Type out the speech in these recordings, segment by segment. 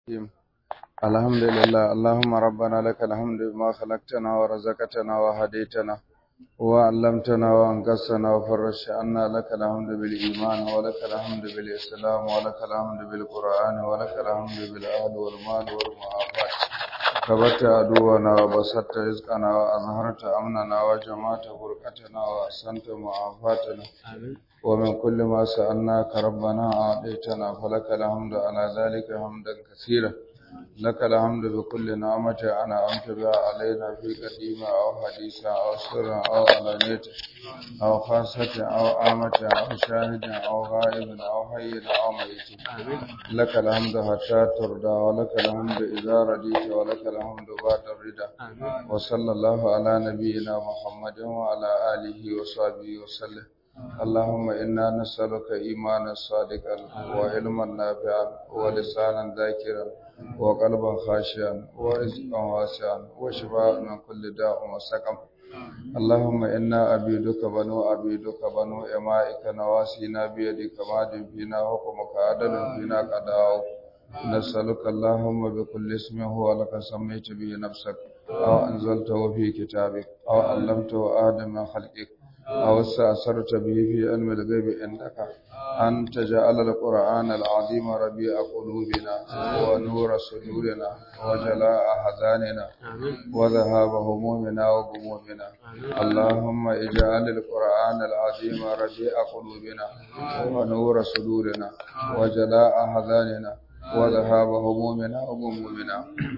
الرحيم الحمد لله اللهم ربنا لك الحمد بما خلقتنا ورزقتنا وهديتنا وعلمتنا وانقصنا وفرجت عنا لك الحمد بالإيمان ولك الحمد بالإسلام ولك الحمد بالقرآن ولك الحمد بالأهل والمال والمعافاة كبرت عدونا وبسطت رزقنا وأظهرت أمننا وجمعت بركتنا وأحسنت معافاتنا ومن كل ما سألناك ربنا أعطيتنا فلك الحمد على ذلك حمدا كثيرا لك الحمد بكل نعمة أنعمت بها علينا في قديمة أو حديثة أو سر أو علانية أو خاصة أو عامة أو شاهد أو غائب أو حي أو ميت لك الحمد حتى ترضى ولك الحمد إذا رضيت ولك الحمد بعد الرضا وصلى الله على نبينا محمد وعلى آله وصحبه وسلم اللهم إنا نسألك إيمانا صادقا وعلما نافعا ولسانا ذاكرا وقلبا خاشعا ورزقا واسعا وشفاء من كل داء وسقم اللهم إنا عبيدك بنو عبيدك بنو إمائك نواسينا بيدك ماض فينا حكمك عدل فينا قضاؤك نسألك اللهم بكل اسم هو لك سميت به نفسك أو أنزلته في كتابك أو علمته آدم من خلقك أو استأثرت به في علم الغيب عندك أن تجعل القرآن العظيم ربيع قلوبنا ونور صدورنا وجلاء أحزاننا وذهاب همومنا وغمومنا اللهم اجعل القرآن العظيم ربيع قلوبنا ونور صدورنا وجلاء أحزاننا وذهاب همومنا وغمومنا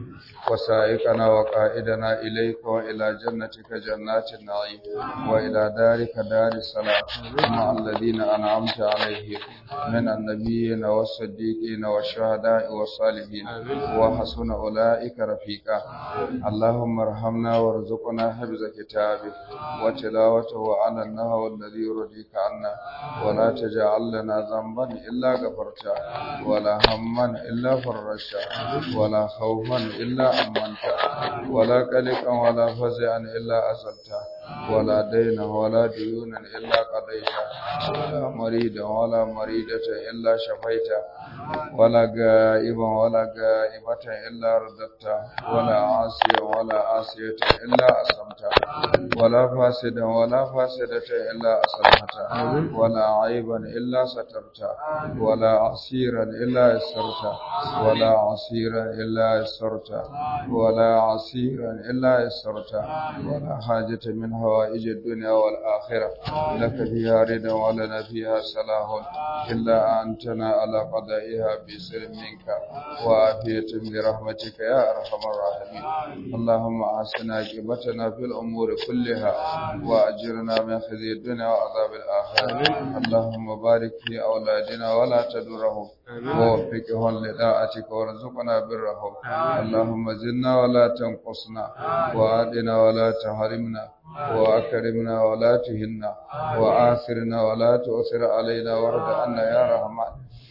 وسائقنا وقائدنا إليك وإلى جنتك جنات النعيم وإلى دارك دار السلام مع الذين أنعمت عليهم من النبيين والصديقين والشهداء والصالحين وحسن أولئك رفيقا اللهم ارحمنا وارزقنا حفظ كتابك وتلاوته على النهو الذي يرضيك عنا ولا تجعل لنا ذنبا إلا غفرته ولا هما إلا فرجته ولا خوفا إلا أمنته ولا قلقا ولا فزعا إلا أزلته ولا دينا ولا ديونا إلا قضيته ولا مريدا ولا مريدة إلا شفيته ولا غائبا ولا غائبة إلا رددته ولا عاصيا ولا عاصية إلا أسمته ولا فاسدا ولا فاسدة إلا أصلحته ولا عيبا إلا سترته ولا عسيرا إلا يسرته ولا عسيرا إلا يسرته ولا عسيرا إلا يسرته ولا حاجة من هوائج الدنيا والآخرة لك فيها رضا ولنا فيها صلاح إلا أنتنا على قضائها بسر منك وعافية برحمتك يا أرحم الراحمين اللهم أحسن عاقبتنا في الأمور كلها وأجرنا من خزي الدنيا وعذاب الآخرة اللهم بارك في أولادنا ولا تدرهم ووفقهم لطاعتك وارزقنا برهم اللهم زدنا ولا تنقصنا وآتنا ولا تحرمنا وأكرمنا ولا تهنا وآثرنا ولا تؤثر علينا وارض عنا يا رحمن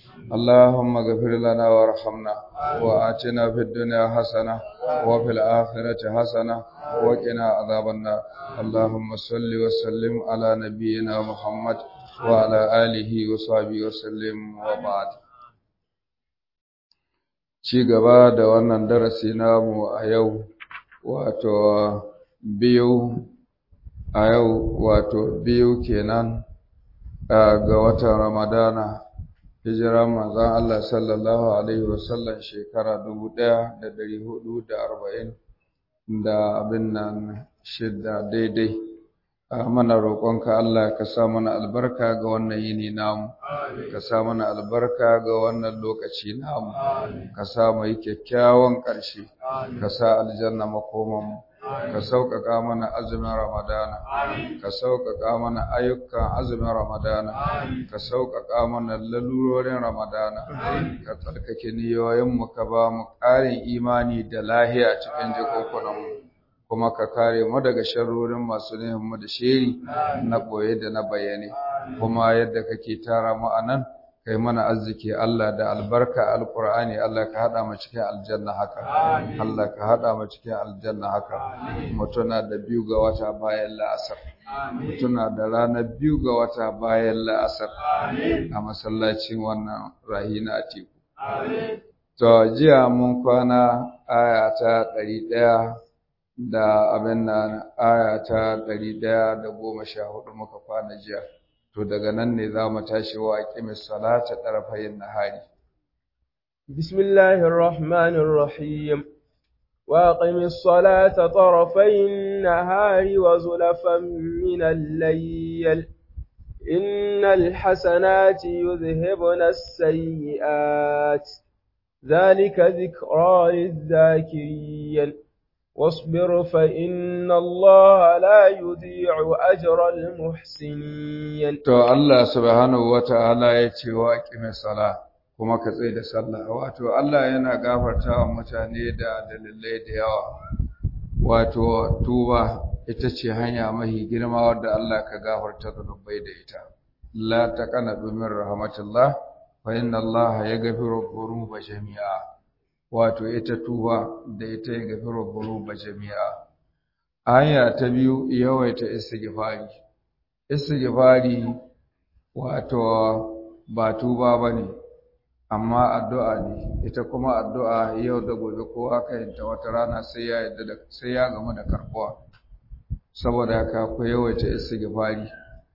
اللهم اغفر لنا وارحمنا وآتنا في الدنيا حسنة وفي الآخرة حسنة وقنا عذاب النار اللهم صل وسلم على نبينا محمد وعلى آله وصحبه وسلم وبعد ci gaba da wannan darasi namu a yau wato biyu a yau wato biyu kenan ga watan ramadana hijiran manzon Allah sallallahu alaihi wasallam shekara dubu ɗaya da ɗari hudu da arba'in da abin nan shidda daidai mana roƙonka Allah ka sa mana albarka ga wannan yini namu ka sa mana albarka ga wannan lokaci namu ka sa mu yi kyakkyawan ƙarshe ka sa aljanna makomanmu ka sauƙaƙa mana azumin ramadana ka sauƙaƙa mana ayyukan azumin ramadana ka sauƙaƙa mana lalurorin ramadana ka tsarkake niyoyinmu ka ba mu ƙarin imani da lahiya cikin jikunkunanmu kuma ka kare mu daga sharrorin masu mu da sheri na ɓoye da na bayyane kuma yadda kake tara mu a nan kai mana arziki Allah da albarka alqur'ani Allah ka hada mu cikin aljanna haka Allah ka hada mu cikin aljanna haka mutuna da biyu ga wata bayan la'asar mutuna da ranar biyu ga wata bayan la'asar a masallacin wannan rahina atiku To, jiya mun kwana aya ta ɗari ɗaya da abin nan aya ta ɗari ɗaya da goma sha hudu muka kwana jiya. To, daga nan ne za mu tashi wa ƙimis salata ɗarafayin nahari. بسم الله الرحمن الرحيم وأقم الصلاة طرفي النهار وزلفا من الليل إن الحسنات يذهبن السيئات ذلك ذكرى للذاكرين واصبر فإن الله لا يضيع أجر المحسنين To Allah subhanahu wa ta'ala ya ce wa ƙime sala kuma ka tsaye da sallah. Wato Allah yana gafarta wa mutane da dalilai da yawa. Wato tuba ita ce hanya mahi girma wadda Allah ka gafarta zunubai da ita. La taqana min rahmatillah fa inna Allah yaghfiru dhunuba jami'a. Wato ita tuba da ita yaghfiru dhunuba jami'a. Aya ta biyu yawaita istighfari. Istighfari wato ba tuba bane amma addu'a ne ita kuma addu'a yau da gobe kowa ka yanta wata rana sai ya yadda da sai ya gamu da karbuwa saboda haka ku yawaita istighfari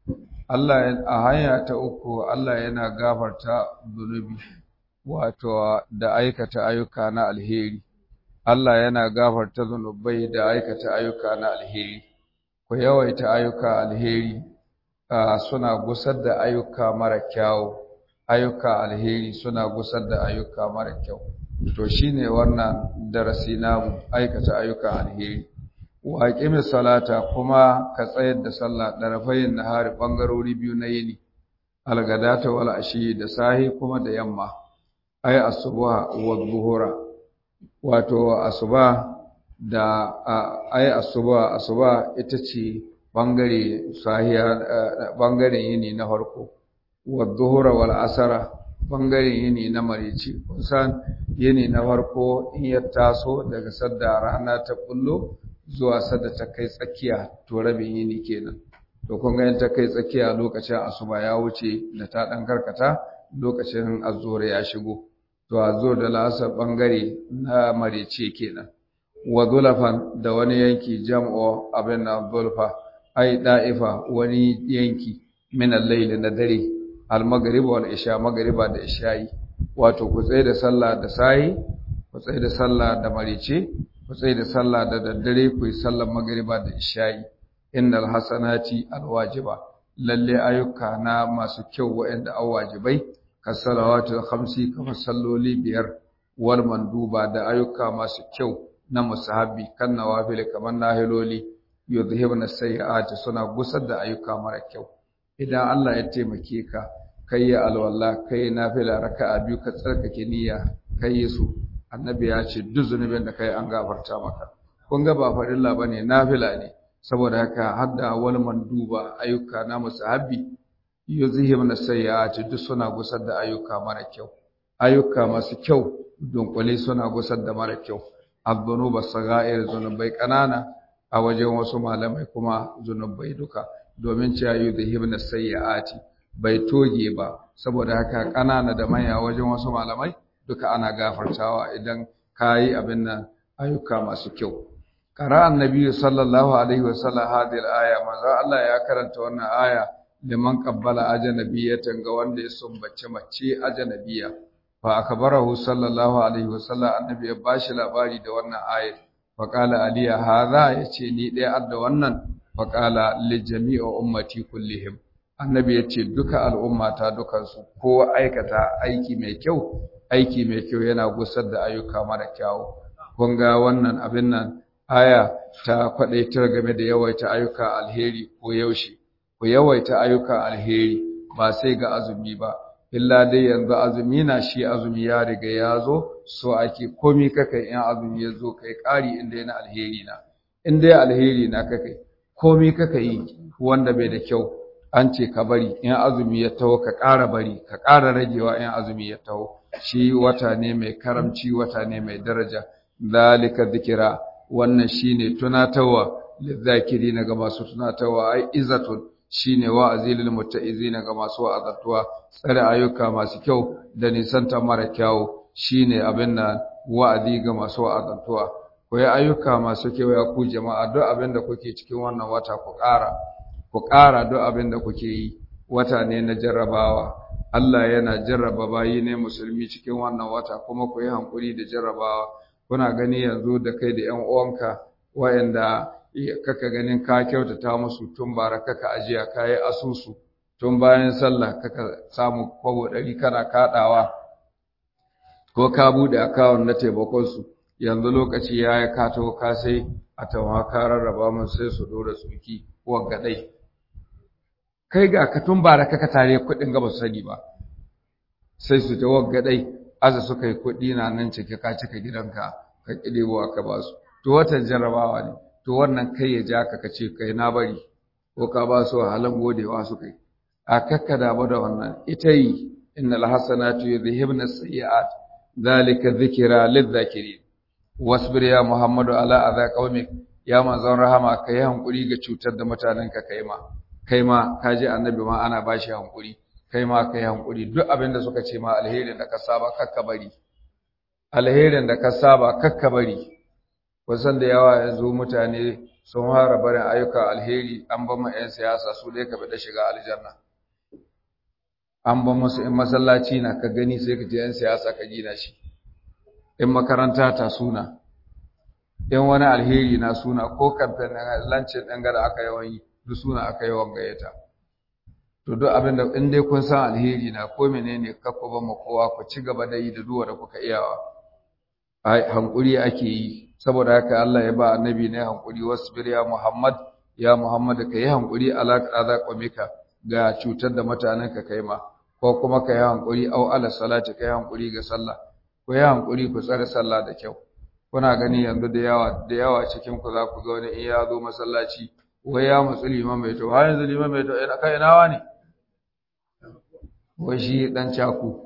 Allah a hanya ta uku Allah yana gafarta zunubi wato da aikata ayyuka na alheri Allah yana gafarta zunubai da aikata ayyuka na alheri ku yawaita ayyuka alheri suna gusar da ayyuka mara kyawu ayyuka alheri suna gusar da ayyuka mara kyau to shine wannan darasi namu aikata ayyuka alheri wa aqimis salata kuma ka tsayar da sallah darafayin nahari bangarori biyu na yini algadata wal ashi da sahi kuma da yamma ay asuba wa dhuhura wato asuba da ay asuba asuba ita ce bangare sahiya bangaren yini na farko wadduhura wal asara bangaren yini na marici kusan yini na farko in ya taso daga sadda rana ta kullo zuwa sadda ta kai tsakiya to rabin yini kenan to kun ga ta kai tsakiya lokacin asuba ya wuce da ta dan karkata lokacin azhur ya shigo to azhur da lasar bangare na marici kenan wa zulafan da wani yanki jam'o abin na zulfa ai da'ifa wani yanki min al-layl na dare al-maghrib wal isha magriba da isha'i wato ku tsaye da sallah da sai ku tsaye da sallah da marice ku tsaye da sallah da daddare ku yi sallar magriba da isha'i innal hasanati al-wajiba lalle ayyuka na masu kyau waɗanda an wajibai ka salawatu khamsi kamar salloli biyar wal manduba da ayyuka masu kyau na musahabi kan nawafil kamar nahiloli yuzhibna sayyi'ati suna gusar da ayyuka mara kyau idan Allah ya taimake ka kai ya alwala kai nafila raka'a biyu ka tsarkake niyya kai su annabi ya ce duk zunubin da kai an gafarta maka kun ga ba farilla bane nafila ne saboda haka hadda wal manduba ayyuka na musahabi yuzhibna sayyi'ati duk suna gusar da ayyuka mara kyau ayyuka masu kyau dunkule suna gusar da mara kyau abdunuba sagair zunubai kanana a wajen wasu malamai kuma zunubai duka domin cewa yuzhibna sayyi'ati bai toge ba saboda haka kanana da manya wajen wasu malamai duka ana gafartawa idan kayi abin nan ayyuka masu kyau qara annabi sallallahu alaihi wasallam hadhihi al-aya manzo Allah ya karanta wannan aya liman qabbala ajnabiyatan ga wanda ya sumbace mace ajnabiya fa akbarahu sallallahu alaihi wasallam annabi ya bashi labari da wannan ayat fa qala aliya hadha yace ni dai adda wannan fa qala li jami'i ummati kullihim annabi yace duka al'ummata dukansu ko aikata aiki mai kyau aiki mai kyau yana gusar da ayyuka mara kyau kun ga wannan abin nan aya ta kwadaitar game da yawaita ayyuka alheri ko yaushe ku yawaita ayyuka alheri ba sai ga azumi ba illa dai yanzu azumi na shi azumi ya riga ya zo so ake komi kakai in azumi ya zo kai ƙari inda yana alheri na in dai alheri na kakai komi kaka yi wanda bai da kyau an ce ka bari in azumi ya taho ka ƙara bari ka ƙara ragewa in azumi ya taho shi wata ne mai karamci wata ne mai daraja zalika dhikra wannan shine tunatarwa lizakirina ga masu tunatarwa ai izatun shine wa'azi lil mutta'izina ga masu wa'azatuwa tsare ayyuka masu kyau da nisanta mara kyau shine abin nan wa'azi ga masu wa'azantuwa ku yi ayyuka masu kewaya ku jama'a duk abin da kuke cikin wannan wata ku ƙara ku ƙara duk abin da kuke yi wata ne na jarrabawa Allah yana jarraba bayi ne musulmi cikin wannan wata kuma ku yi hankuri da jarrabawa kuna gani yanzu da kai da ƴan uwanka wayanda kaka ganin ka kyautata musu tun bara kaka ajiya kayi asusu tun bayan sallah kaka samu kwabo ɗari kana kaɗawa ko ka buɗe akawun na taimakonsu yanzu lokaci ya yi ka taho ka sai a tawa ka rarraba mun sai su dora tsuki waggadai kai ga ka tun bara kaka tare kuɗin gaba su sani ba sai su ta waggadai aza suka yi kuɗi na nan cike ka cika gidanka ka ƙidebo ka ba su to watan jarrabawa ne to wannan kai ya ja ka kace kai na bari ko ka ba su halan godewa su kai a kakka damu da wannan ita yi innal hasanatu yudhhibna as-sayyi'at dhalika dhikra lidh-dhakirin wasbir ya muhammadu ala adha qaumik ya manzon rahama kai hankuri ga cutar da mutanen ka kai ma kai ma kaji annabi ma ana bashi hankuri kai ma kai hankuri duk abin da suka ce ma alherin da ka saba kakka bari alherin da ka saba kakka bari wasan da yawa yanzu mutane sun fara barin ayyukan alheri an ba mu 'yan siyasa su dai ka bi da shiga aljanna an ba musu in masallaci na ka gani sai ka je 'yan siyasa ka gina shi in makaranta ta suna in wani alheri na suna ko kamfen lancin ɗan gada aka yawan yi duk suna aka yawan gayyata to duk abin da in dai kun san alheri na ko menene kakku ba mu kowa ku ci gaba da yi da duwa da kuka iyawa hankuri ake yi saboda haka Allah ya ba annabi ne hankuri wasbir ya Muhammad ya Muhammad ka yi hankuri ala qada qamika ga cutar da mutanen ka kai ma ko kuma ka yi hankuri au ala salati ka yi hankuri ga sallah ku yi hankuri ku tsare sallah da kyau kuna gani yanzu da yawa da yawa cikin ku za ku ga wani in ya zo masallaci wai ya mutsu liman mai to har yanzu liman mai to ina kai ina wani wai shi dan caku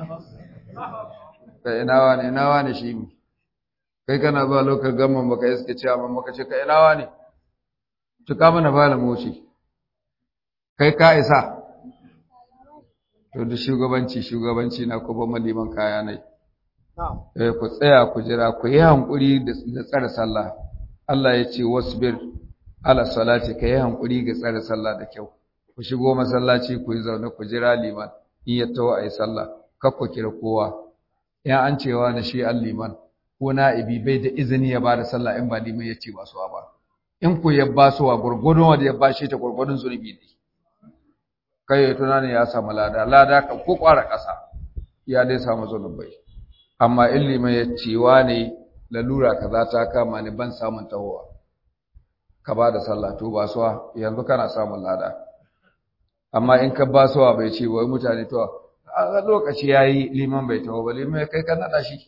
kai ina wani ina wani shi mi kai kana zuwa lokal gamman baka iske cewa amma maka ce kai ina wani tuka mana bala moci kai ka isa to da shugabanci shugabanci na ko ban maliman kaya nai eh ku tsaya ku jira ku yi hankuri da tsare sallah Allah ya ce wasbir ala salati ka yi hankuri ga tsare sallah da kyau ku shigo masallaci ku yi zaune ku jira liman in ya tawo ayi sallah kar ku kira kowa in an cewa na shi an liman ko na'ibi bai da izini ya bada sallah in ba liman ya ce ba su ba in ku ya ba su wa gurgurdun wanda ya ba shi ta gurgurdun zunubi ne kai ya tunanin ya samu lada lada kan ko kwara ƙasa ya dai samu zunubai amma in liman ya ce wa ne lalura kaza ta kama ni ban samun tahowa ka ba da sallah to ba suwa yanzu kana samun lada amma in ka ba suwa bai ce wai mutane to a lokaci yayi liman bai taho ba liman kai ka nada shi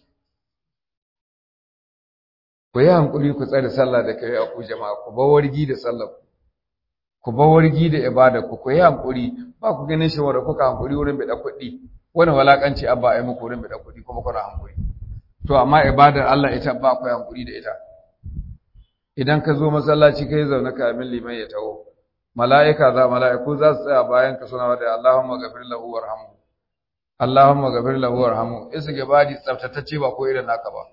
ku yi hankuri ku tsare sallah da kai a ku jama'a ku ba wargi da sallah ku ba wargi da ibada ku ku yi hankuri ba ku ganin shi wanda kuka hankuri wurin bida kuɗi wani walakanci abba ai muku wurin bida kuɗi kuma kuna hankuri to amma ibadar Allah ita ba ku hankuri da ita idan ka zo masallaci kai zaune kamin liman ya taho mala'ika za mala'iku za su tsaya bayan ka suna da Allahumma ghafir lahu warhamhu Allahumma ghafir lahu warhamhu istighfari tsaftatacce ba ko irin naka ba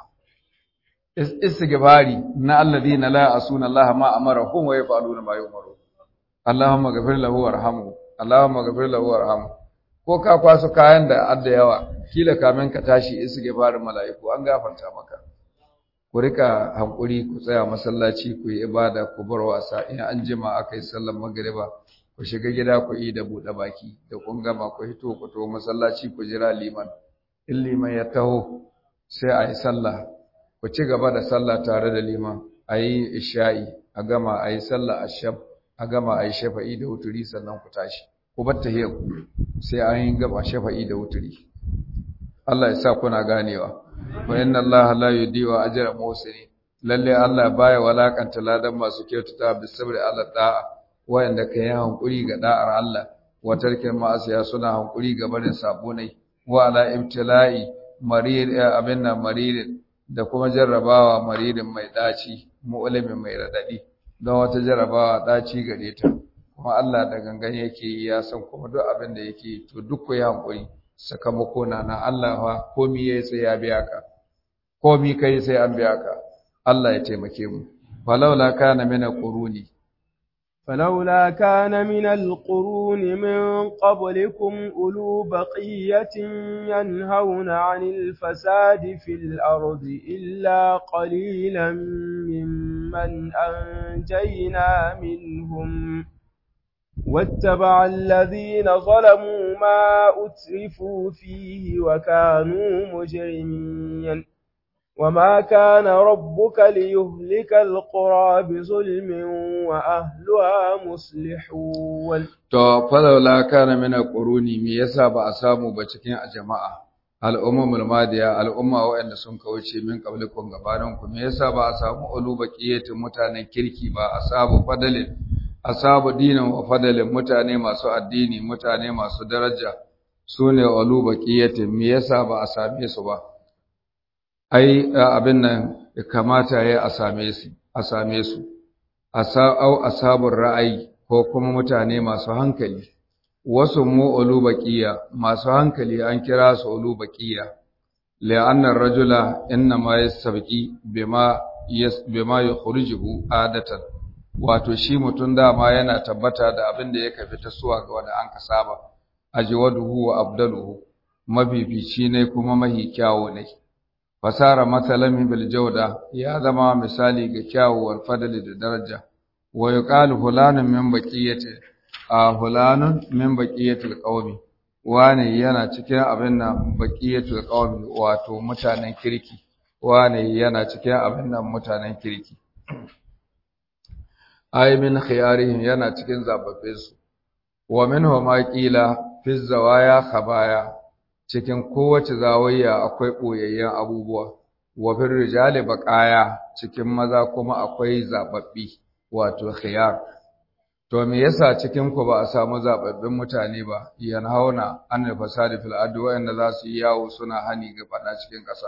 istighfari na alladhina la asuna Allah ma amarahum wa yaf'aluna ma yu'maru Allahumma ghafir lahu warhamhu Allahumma ghafir lahu warhamhu ko ka kwaso kayan da adda yawa kila kamin ka tashi istighfarin mala'iku an gafarta maka ku rika hankuri ku tsaya masallaci ku yi ibada ku bar wasa in an jima aka yi sallar magriba ku shiga gida ku yi da buɗe baki da kun gama ku hito ku to masallaci ku jira liman in liman ya taho sai a yi sallah ku ci gaba da sallah tare da liman a yi isha'i a gama a yi sallah ashab a gama a yi shafa'i da wuturi sannan ku tashi ku bar tahiyar ku sai an yi gaba shafa'i da wuturi Allah ya sa kuna ganewa wa inna Allah la yudiwa ajra muhsinin lalle Allah baya walakanta ladan masu kyautata bi sabri ala da'a wayanda kai hankuri ga da'ar Allah wa tarkin ma'asiya suna hankuri ga barin sabo ne wa ala ibtila'i marid abinna marid da kuma jarrabawa maridin mai daci mu'limin mai radadi don wata jarrabawa daci gare ta kuma Allah da gangan yake ya san kuma duk abin da yake to duk ku yi hankuri sakamako na na Allah fa komi yayi sai ya biya ka komi kai sai an biya ka Allah ya taimake mu falaula kana mina quruni فلولا كان من القرون من قبلكم أولو بقية ينهون عن الفساد في الأرض إلا قليلا ممن أنجينا منهم واتبع الذين ظلموا ما أترفوا فيه وكانوا مجرمين وما كان ربك ليهلك القرى بظلم وأهلها مصلحون to falawla kana min alquruni me yasa ba a samu ba cikin a jama'a al'ummul madiya al'umma waɗanda sun kauce min qablikum gabanin ku me yasa ba a samu ulu baqiyatin mutanen kirki ba asabu fadalin asabu dinin wa fadalin mutane masu addini mutane masu daraja sune ulu baqiyatin me yasa ba a same su ba ai abin nan kamata ya a same su a same su asau asabur ra'ayi ko kuma mutane masu hankali wasu mu ulubaqiya masu hankali an kira su ulubaqiya la'anna ar-rajula inma yastabqi bima yas bima yukhrijuhu adatan wato shi mutun dama yana tabbata da abin da yake fita suwa ga wanda an kasaba ajwaduhu wa abdaluhu mabibici ne kuma mahi kyawo ne fasara matsalan bil jawda ya zama misali ga kyawuwar fadali da daraja wa yuqalu fulanun min baqiyati a fulanun min baqiyatil qaumi wane yana cikin abin nan baqiyatul qaumi wato mutanen kirki wane yana cikin abin nan mutanen kirki ay min khiyarihim yana cikin zababbe su wa minhu ma qila fi zawaya khabaya cikin kowace zawayya akwai ɓoyayyen abubuwa wa fil rijali baqaya cikin maza kuma akwai zababbi wato khiyar to me yasa cikin ku ba a samu zababbin mutane ba yan hauna an fasadi fil ardi wa'anda za su yi yawo suna hani ga fada cikin ƙasa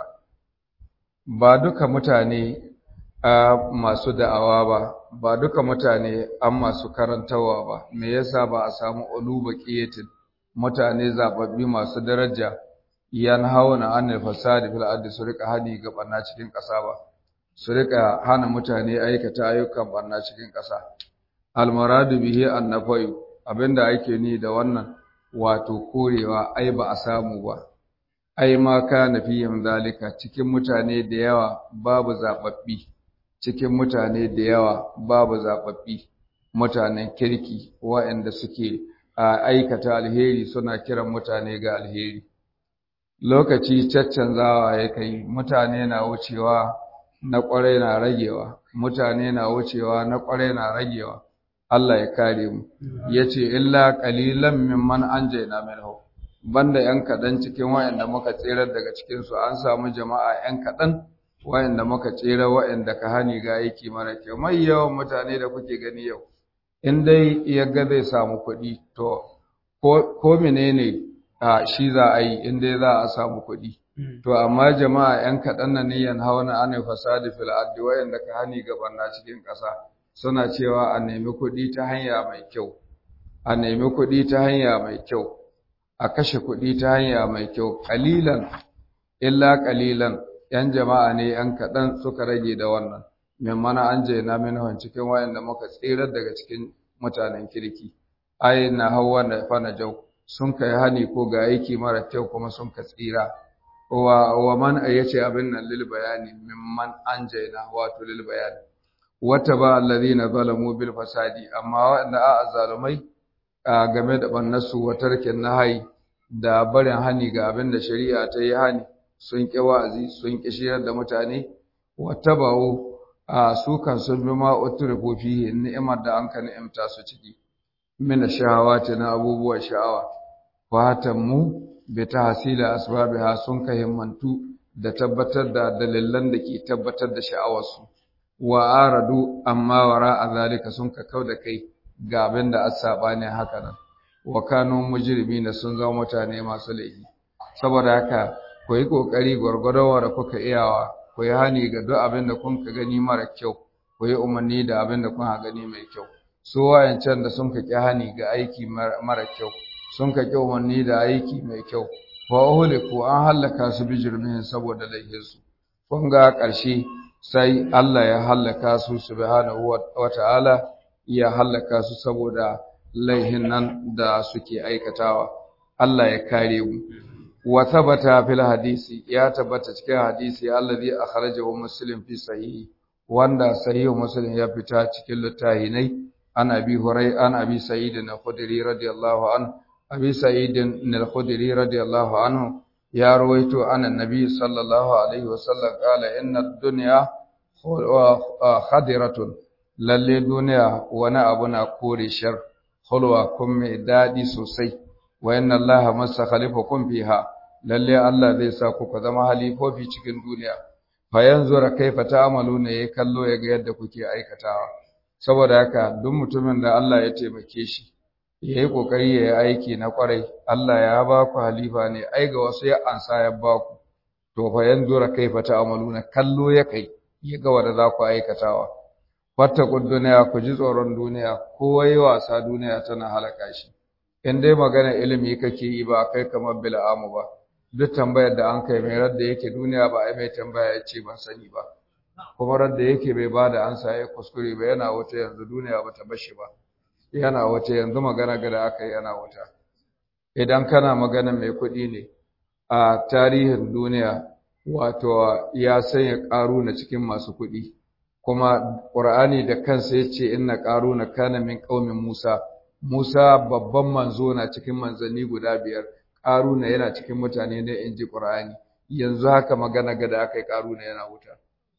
ba duka mutane a masu da'awa ba ba duka mutane an masu karantawa ba me yasa ba a samu ulubaqiyatin mutane zababbi masu daraja yan hauna anil fasadi fil ardi su rika hani ga barna cikin ƙasa ba su rika hana mutane aikata ayyukan barna cikin ƙasa al maradu bihi annafayu abinda ake ni da wannan wato korewa ai ba a samu ba ai ma kana fihim zalika cikin mutane da yawa babu zababbi cikin mutane da yawa babu zababbi mutanen kirki waɗanda suke a aikata alheri suna kiran mutane ga alheri lokaci caccanzawa ya kai mutane na wucewa na ƙwarai na ragewa mutane na wucewa na ƙwarai na ragewa Allah ya kare mu yace illa qalilan mimman anjayna minhu banda yan kadan cikin wayanda muka tserar daga cikin su an samu jama'a yan kadan wayanda muka tsere wayanda ka hani ga aiki mara kyau mai yawan mutane da kuke gani yau in dai yaga zai samu kuɗi to ko menene a shi za a yi in dai za a samu kuɗi to amma jama'a yan kaɗan na niyan hawana ana fasadi fil ardi wayanda ka hani gaban na cikin ƙasa suna cewa a nemi kuɗi ta hanya mai kyau a nemi kuɗi ta hanya mai kyau a kashe kuɗi ta hanya mai kyau ƙalilan illa ƙalilan ‘yan jama'a ne ‘yan kaɗan suka rage da wannan min mana an je na minhun cikin wayanda muka tsirar daga cikin mutanen kirki ai na hawa da fana jau sun kai hani ko ga aiki mara kyau kuma sun ka tsira wa wa man yace abin nan lil bayani mimman anjayna wato lil bayani wata ba alladhina zalamu bil fasadi amma wanda a azalumai game da bannasu wa tarkin nahai da barin hani ga abin da shari'a ta yi hani sun ƙi wa'azi sun ƙi shiyar da mutane wata bawo a su kan sun bi ma uturifu fihi ni'imar da an ka ni'imta su ciki mina shahawati na abubuwan sha'awa fatan mu bi tahsila asbabiha sun ka himmantu da tabbatar da dalilan da ke tabbatar da sha'awarsu wa aradu amma wara a zalika sun ka kau da kai ga abin da asaba ne haka nan wa kanu mujrimina sun zama mutane masu laifi saboda haka ku yi kokari gwargwadon da kuka iyawa ku yi hani ga duk abin da kun ka gani mara kyau ku yi umarni da abin da kun gani mai kyau su wayancan da sun ka ƙi hani ga aiki mara kyau sun ka ƙi umarni da aiki mai kyau wa uhliku an halaka su bi jirmihin saboda laihinsu kun ga ƙarshe sai Allah ya halaka su subhanahu wa ta'ala ya halaka su saboda laihin nan da suke aikatawa Allah ya kare mu wa thabata fil hadisi ya tabbata cikin hadisi alladhi akhrajahu muslim fi sahihi wanda sahihu muslim ya fita cikin littafinai an abi hurai an abi sa'id al-khudri radiyallahu anhu abi sa'id al-khudri radiyallahu anhu ya rawaito an annabi sallallahu alaihi wasallam qala inna ad-dunya khadiratun lalle duniya wani abu na kore shar hulwa kun mai daɗi sosai wa inna allaha masa khalifakum fiha lalle Allah zai sa ku ku zama halifofi cikin duniya fa yanzura kaifa ta'maluna yayi kallo ya ga yadda kuke aikatawa saboda haka duk mutumin da Allah ya taimake shi yayi kokari yayi aiki na kwarai Allah ya ba ku halifa ne ai ga wasu ya ansa ya ba ku to fa yanzura kaifa ta'maluna kallo ya kai ya ga wanda za ku aikatawa fattakun duniya ku ji tsoron duniya kowa yi wasa duniya tana halaka shi in dai magana ilimi kake yi ba kai kamar bil'amu ba duk tambayar da an kai mai radda yake duniya ba ai mai tambaya ya ce ban sani ba kuma radda yake bai ba da ansa ya kuskure ba yana wata yanzu duniya ba ta bashi ba yana wata yanzu magana gada aka yi yana wata idan kana magana mai kuɗi ne a tarihin duniya wato ya sanya ƙaru na cikin masu kuɗi kuma ƙur'ani da kansa ya ce inna ƙaruna kana min ƙaumin Musa Musa babban manzo na cikin manzanni guda biyar ƙaruna yana cikin mutane ne in ji ƙur'ani yanzu haka magana gada aka yi ƙaruna yana wuta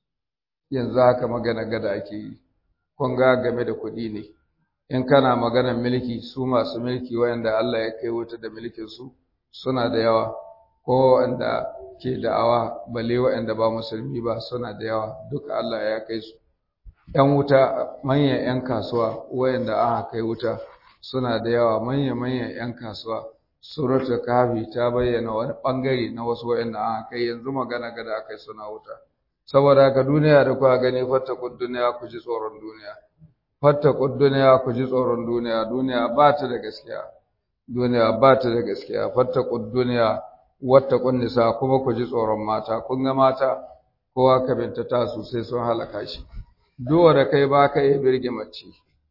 yanzu haka magana gada ake yi kun ga game da kuɗi ne in kana maganar mulki su masu mulki wayanda Allah ya kai wuta da mulkin su suna da yawa ko wanda ke da'awa balle wayanda ba musulmi ba suna da yawa duka Allah ya kai su ‘yan wuta manyan ‘yan kasuwa wayanda aka kai wuta suna da yawa manya-manyan ‘yan kasuwa suratul kafi ta bayyana wani ɓangare na wasu wayanda aka kai yanzu magana gada aka yi suna wuta saboda haka duniya da kuka gani fattakun duniya ku ji tsoron duniya fattakun duniya ku ji tsoron duniya duniya ba ta da gaskiya duniya ba ta da gaskiya fattakun duniya wattakun nisa kuma ku ji tsoron mata kun ga mata kowa ka bintata su sai sun halaka shi duwa da kai ba ka iya birge mace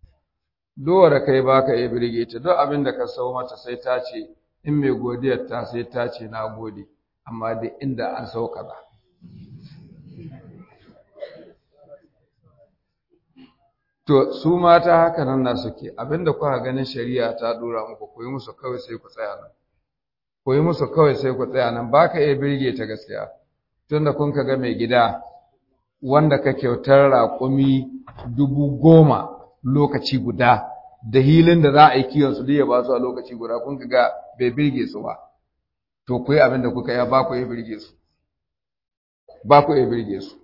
duwa da kai ba ka iya birge ta duk abin da ka sau mata sai ta ce in mai godiyar ta sai ta ce na gode amma da inda an sau kaza to su mata haka nan na suke abinda kuka ganin shari'a ta dora muku koyi musu kawai sai ku tsaya nan koyi musu kawai sai ku tsaya nan ba ka iya birge ta gaskiya tunda kun ka ga mai gida wanda ka kyautar raƙumi dubu goma lokaci guda da hilin da za a yi kiyon su ya ba su a lokaci guda kun ga bai birge su ba to ku yi abin da kuka yi ba ku yi birge su ba ku yi birge su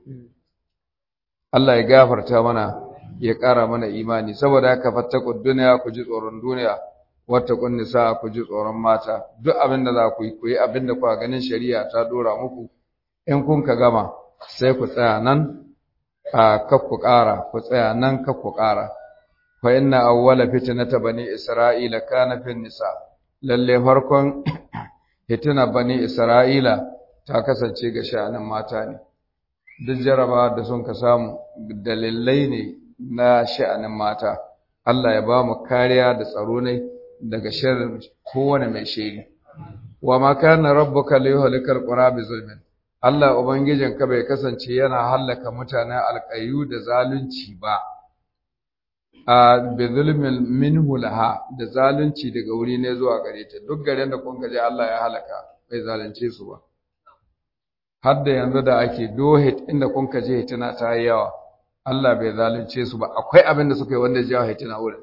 Allah ya gafarta mana ya ƙara mana imani saboda haka fattakun duniya ku ji tsoron duniya wata kun nisa ku ji tsoron mata duk abin da za ku yi ku yi abin da kuka ganin shari'a ta dora muku in kun ka gama sai ku tsaya nan a kakku ƙara ku tsaya nan kakku ƙara fa inna awwala fitnata bani isra'ila kana fin nisa lalle farkon fitina bani isra'ila ta kasance ga sha'anin mata ne duk jaraba da sun ka samu dalilai ne na sha'anin mata Allah ya ba mu kariya da tsaro ne daga sharrin kowane mai shiri wa ma kana rabbuka liyuhlikal qura bi zulmin Allah Ubangijinka bai kasance yana hallaka mutanen alƙayu da zalunci ba, a bizulmin minhu laha da zalunci daga wuri ne zuwa gare ta, duk garin da kun gaji Allah ya halaka bai zalunce su ba. Har da yanzu da ake dohit inda kun kaje hitina ta yi yawa, Allah bai zalunce su ba, akwai abin da suka yi wanda jawo hitina wurin.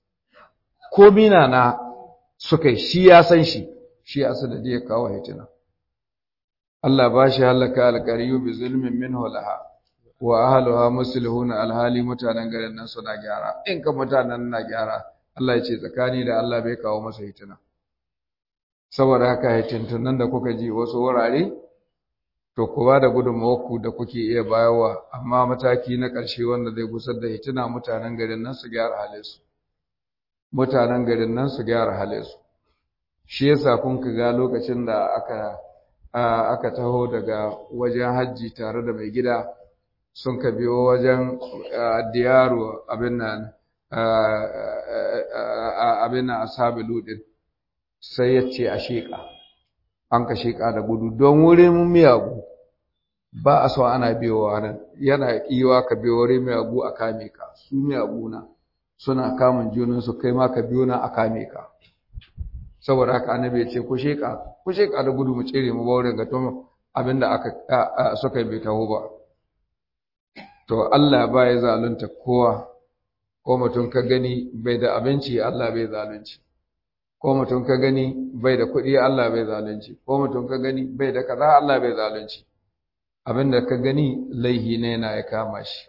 Ko mina na suka yi shi ya san shi, shi ya da ya kawo hitina. Allah ba shi halaka alƙariyu bi zulmin minhu laha wa ahluha muslihuna alhali mutanen garin nan suna gyara in ka mutanen na gyara Allah ya ce tsakani da Allah bai kawo masa hitina saboda haka hitintunan da kuka ji wasu wurare to ku ba da gudunmawarku da kuke iya bayarwa amma mataki na ƙarshe wanda zai gusar da hitina mutanen garin nan su gyara halinsu mutanen garin nan su gyara halinsu shi yasa kun ga lokacin da aka aka taho daga wajen hajji tare da mai gida sun ka biyo wajen diyaru abin nan abin nan ashabi ludin sai ya ce a sheƙa an ka sheƙa da gudu don wurin miyagu ba a so ana biyowa nan yana kiwa ka biyo wurin miyagu a kame ka su miyagu na suna kamun junansu kai ma ka biyo na a kame ka saboda haka annabi ya ce ku sheƙa ku sheƙa da gudu mu tsere mu baurin ga tun abinda aka suka yi bai taho ba to Allah ba ya zalunta kowa ko mutum ka gani bai da abinci Allah bai zalunci ko mutum ka gani bai da kuɗi Allah bai zalunci ko mutum ka gani bai da kaza Allah bai zalunci abinda ka gani laihi ne na ya kama shi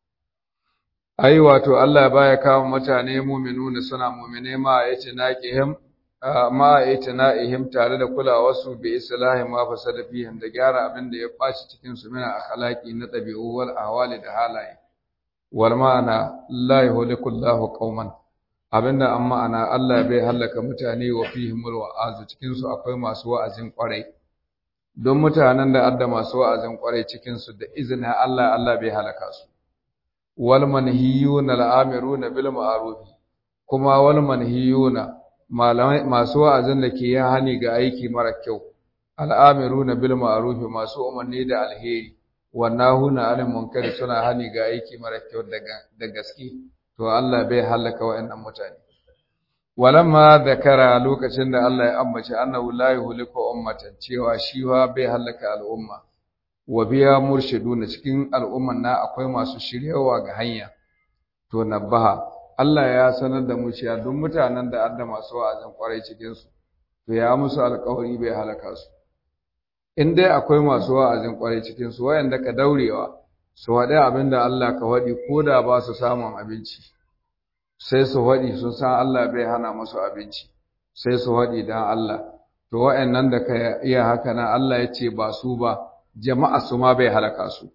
ai wato Allah baya kama mutane mu'minuna suna mu'mine ma yace naqihim ma itina'ihim tare da kulawarsu bi islahi ma fasada fihim da gyara abin da ya ɓaci cikin su mina akhlaqi na ɗabi'u wal ahwali da halaye wal ma'ana la yuhliku Allahu qauman abinda an ma'ana Allah bai halaka mutane wa fihimul wa'azu cikin su akwai masu wa'azin kwarai don mutanen da adda masu wa'azin kwarai cikin su da izinin Allah Allah bai halaka su wal manhiyuna al'amiruna bil ma'ruf kuma wal manhiyuna malamai masu wa'azin da ke yin hani ga aiki mara kyau al'amiruna bil ma'ruf masu umarni da alheri wannahuna anil munkari suna hani ga aiki mara kyau da gaske to Allah bai halaka wa'annan mutane walamma zakara lokacin da Allah ya ambace annahu la yuhliku ummatan cewa shi wa bai halaka al'umma wa biya murshiduna cikin al'umman na akwai masu shiryawa ga hanya to nabaha Allah ya sanar da mu cewa duk mutanen da adda masu wa'azin kwarai cikin su to ya musu alƙawari bai halaka su in dai akwai masu wa'azin kwarai cikin su wayanda ka daurewa su waɗi abin da Allah ka waɗi ko da ba su samun abinci sai su waɗi sun san Allah bai hana musu abinci sai su waɗi dan Allah to wayannan da ka iya haka na Allah ya ce ba su ba jama'a su ma bai halaka su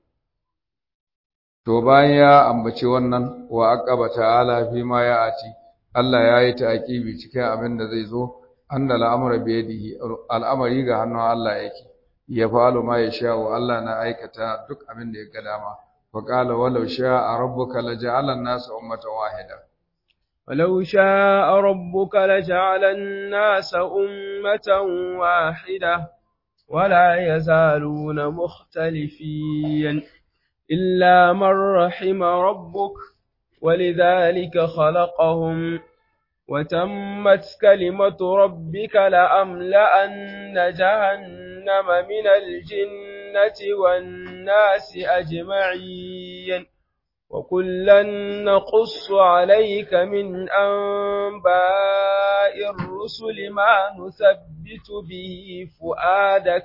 to bayan ya ambaci wannan wa aqaba ta'ala fi ma ya ati Allah ya yi ta'aqibi cikin abin da zai zo anna al'amra bi yadihi al'amari ga hannun Allah yake ya fa'alu ma yasha'u Allah na aikata duk abin da ya ga dama wa qala walau sha'a rabbuka laja'ala an-nasa ummatan wahida ولو شاء ربك لجعل الناس أمة واحدة ولا يزالون مختلفين إلا من رحم ربك ولذلك خلقهم وتمت كلمة ربك لأملأن جهنم من الجنة والناس أجمعين وكلا نقص عليك من أنباء الرسل ما نثبت به فؤادك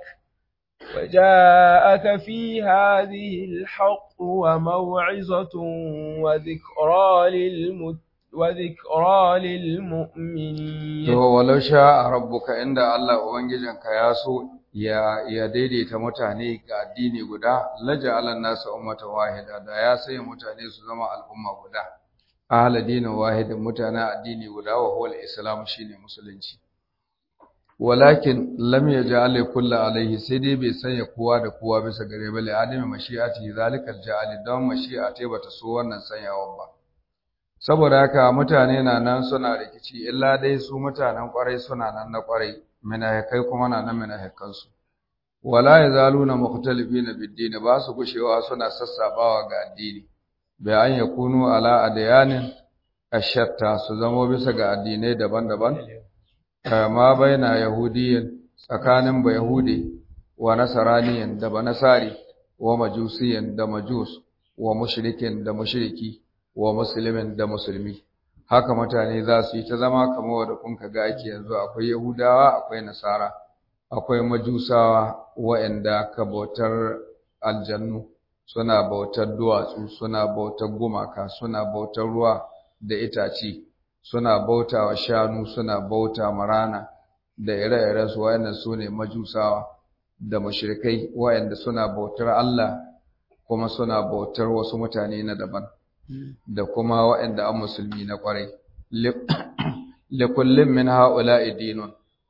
وجاءك في هذه الحق وموعظة وذكرى للمت وذكرى للمؤمنين ولو شاء ربك عند الله ubangijinka ya so ya ya daidaita mutane ga addini guda laja nasa ummatan wahida da ya sai mutane su zama al'umma guda ahla dinin wahidin mutane addini guda wa huwa al-islam shine musulunci walakin lam yaj'al kullu alaihi sai dai bai sanya kowa da kowa bisa gare bale adami mashi'ati zalika ja'al don mashi'ati bata so wannan sanyawan ba saboda haka mutane na nan suna rikici illa dai su mutanen kwarai suna nan na kwarai munafikai kuma na nan munafikan su wala yazaluna mukhtalifina bid-din ba su gushewa suna sassabawa ga addini bai an yakunu ala adyanin ashatta su zamo bisa ga addinai daban-daban ma baina yahudiyin tsakanin ba yahudi wa nasaraniyan da ba nasari wa majusiyan da majus wa mushrikin da mushriki wa muslimin da musulmi haka mutane za su yi ta zama kamar wanda kun ga ake yanzu akwai yahudawa akwai nasara akwai majusawa waɗanda ka bautar aljannu suna bautar duwatsu suna bautar gumaka suna bautar ruwa da itace suna bauta wa shanu suna bauta marana da ire-ire su wayannan su ne majusawa da mushrikai wayanda suna bautar Allah kuma suna bautar wasu mutane na daban da kuma wayanda an musulmi na kwarai likullin min ha'ula'i dinun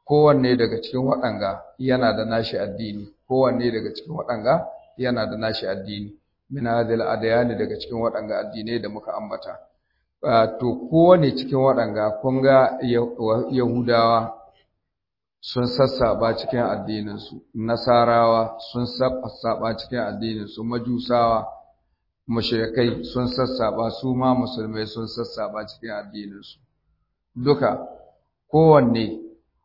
kowanne daga cikin waɗanga yana da nashi addini kowanne daga cikin waɗanga yana da nashi addini min hadhihi al daga cikin waɗanga addinai da muka ambata to kowanne cikin waɗanga kun ga yahudawa sun sassaba cikin addininsu nasarawa sun sassaba cikin addininsu majusawa mushrikai sun sassaba su ma musulmai sun sassaba cikin addininsu duka kowanne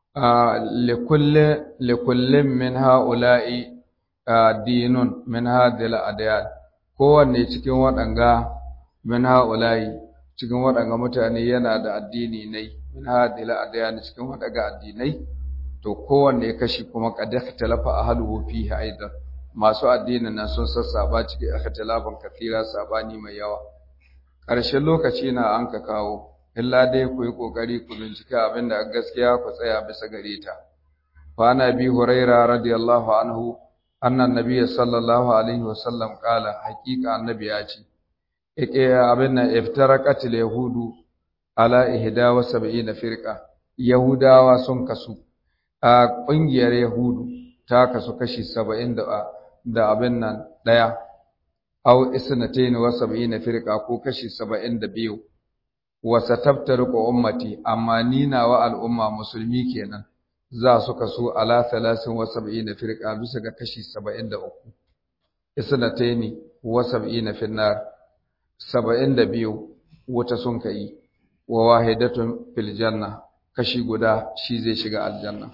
likullin min ha'ula'i dinun min hadhihi al kowanne cikin waɗanga min ha'ula'i cikin waɗanga mutane yana da addini ne min hadhihi al cikin waɗanga addinai to kowanne kashi kuma qad ikhtalafa ahluhu fihi aidan masu addinin nan sun sassaba cikin ikhtilafin kathira sabani mai yawa ƙarshen lokaci na an ka kawo illa dai ku yi ƙoƙari ku bincika abin da gaskiya ku tsaya bisa gare ta fa ana bi huraira radiyallahu anhu annan nabiy sallallahu alaihi wasallam qala haqiqa annabi ya ce yake abin nan iftaraqat yahudu ala ihda wa sab'ina firqa yahudawa sun kasu a ƙungiyar yahudu ta kasu kashi 70 da da abin nan daya aw isnatayn wa sab'ina firqa ko kashi 72 wa satabtariqu ummati amma ni nawa al'umma musulmi kenan za su kaso ala 73 firqa bisa ga kashi 73 isnatayn wa sab'ina finnar 72 wata sun kai wa wahidatun fil janna kashi guda shi zai shiga aljanna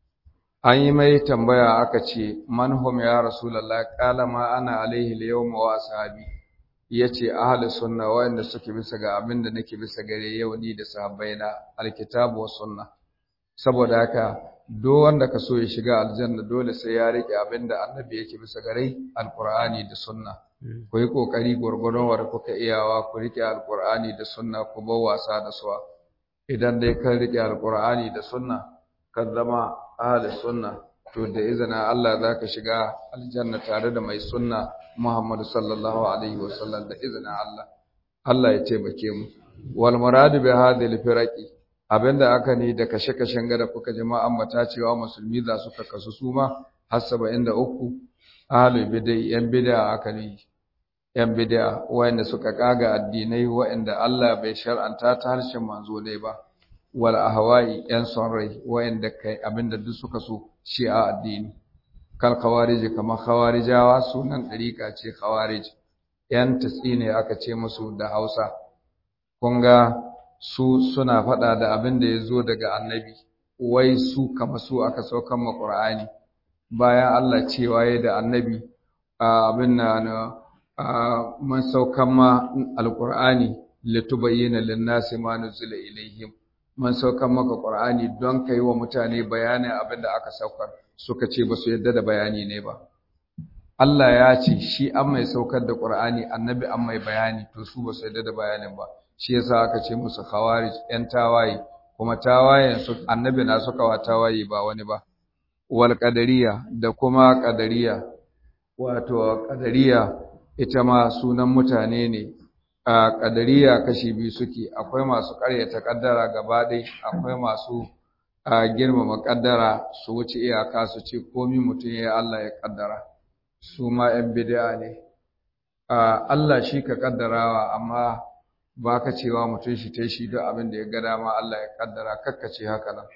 an yi mai tambaya aka ce manhum ya rasulullah qala ma ana alaihi al-yawma wa ashabi yace ahlus sunna wanda suke bisa ga abin da nake bisa gare yau ni da sahabbaina alkitabu was sunna saboda haka do wanda ka so ya shiga aljanna dole sai ya rike abin da annabi yake bisa gare alqur'ani da sunna ku yi kokari gurgurun war kuka iyawa ku rike alqur'ani da sunna ku bar wasa da suwa idan dai ka rike alqur'ani da sunna ka zama ahli sunna to da izina Allah zaka shiga aljanna tare da mai sunna Muhammad sallallahu alaihi wasallam da izina Allah Allah ya taimake mu wal muradu bi hadhihi firaqi abinda aka ni da kashe-kashen gada kuka jama'a ambata cewa musulmi za su kasu su ma har 73 ahli bidai yan bid'a aka ni yan bid'a wanda suka kaga addinai wanda Allah bai shar'anta ta harshen manzo ne ba wal ahwa'i yan son rai wa'anda kai abinda duk suka so shi a addini kal khawarij kamar khawarijawa sunan dariqa ce khawarij yan ne aka ce musu da Hausa kun ga su suna faɗa da abin da ya zo daga annabi wai su kama su aka saukan ma Qur'ani bayan Allah cewa ya da annabi abin na man saukan ma alqur'ani litubayyana lin-nasi ma nuzila ilaihim man saukan maka Qur'ani don kai wa mutane bayanin abin da aka saukar suka ce ba su yadda da bayani ne ba Allah ya ce shi an mai saukar da Qur'ani annabi an mai bayani to su ba su yadda da bayanin ba shi yasa aka ce musu khawarij yan tawaye kuma tawayen su annabi na suka wa tawaye ba wani ba wal qadariya da kuma qadariya wato qadariya ita ma sunan mutane ne a ƙadariya kashi biyu suke akwai masu ƙaryata ƙaddara gaba ɗai akwai masu girmama ƙaddara su wuce iyaka su ce komi mutum ya Allah ya ƙaddara su ma ‘yan bid'a ne Allah shi ka ƙaddarawa amma ba ka cewa mutum shi ta shi duk abin da ya ga dama Allah ya ƙaddara kakkace haka nan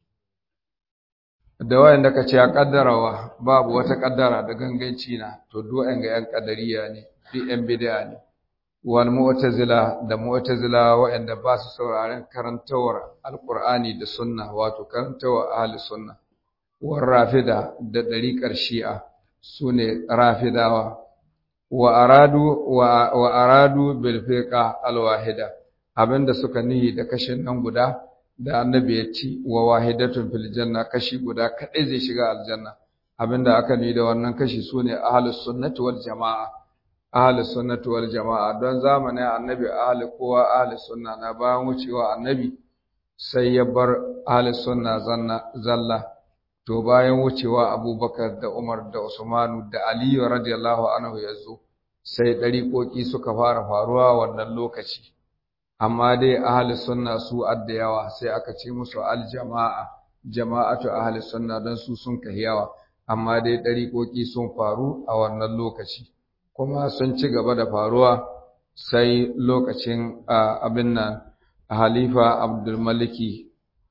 da wayanda ka ce a ƙaddarawa babu wata ƙaddara da ganganci na to duk ga ‘yan ƙadariya ne duk ‘yan bid'a ne wal mu'tazila da mu'tazila waɗanda ba su sauraren karantawar alqur'ani da sunna wato karantawar ahli sunna war rafida da dariƙar shi'a sune rafidawa wa aradu wa, wa aradu bil fiqa al wahida abinda suka nihi da kashin nan guda da annabi ya ci wa wahidatun fil janna kashi guda kadai zai shiga aljanna abinda aka nihi da wannan kashi sune ahlus sunnati wal jamaa ahli sunnati wal jama'a don zamanin annabi ahli kowa ahli sunna na bayan wucewa annabi sai ya bar ahli sunna zanna zalla to bayan wucewa abubakar da umar da usmanu da aliyu radiyallahu anhu ya zo sai ɗariƙoƙi suka fara faruwa wannan lokaci amma dai ahli sunna su adda yawa sai aka ce musu aljama'a jama'atu ahli sunna don su sun yawa amma dai ɗariƙoƙi sun faru a wannan lokaci kuma sun ci gaba da faruwa sai lokacin abin nan halifa abdulmaliki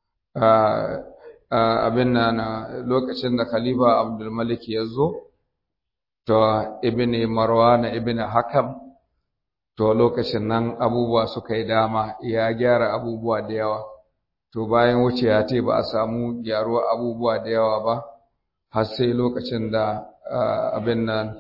abin nan lokacin da khalifa abdulmaliki ya zo to ibn marwan ibn hakam to lokacin nan abubuwa suka yi dama ya gyara abubuwa da yawa to bayan wuce ya ce ba a samu gyaruwa abubuwa da yawa ba har sai lokacin da abin nan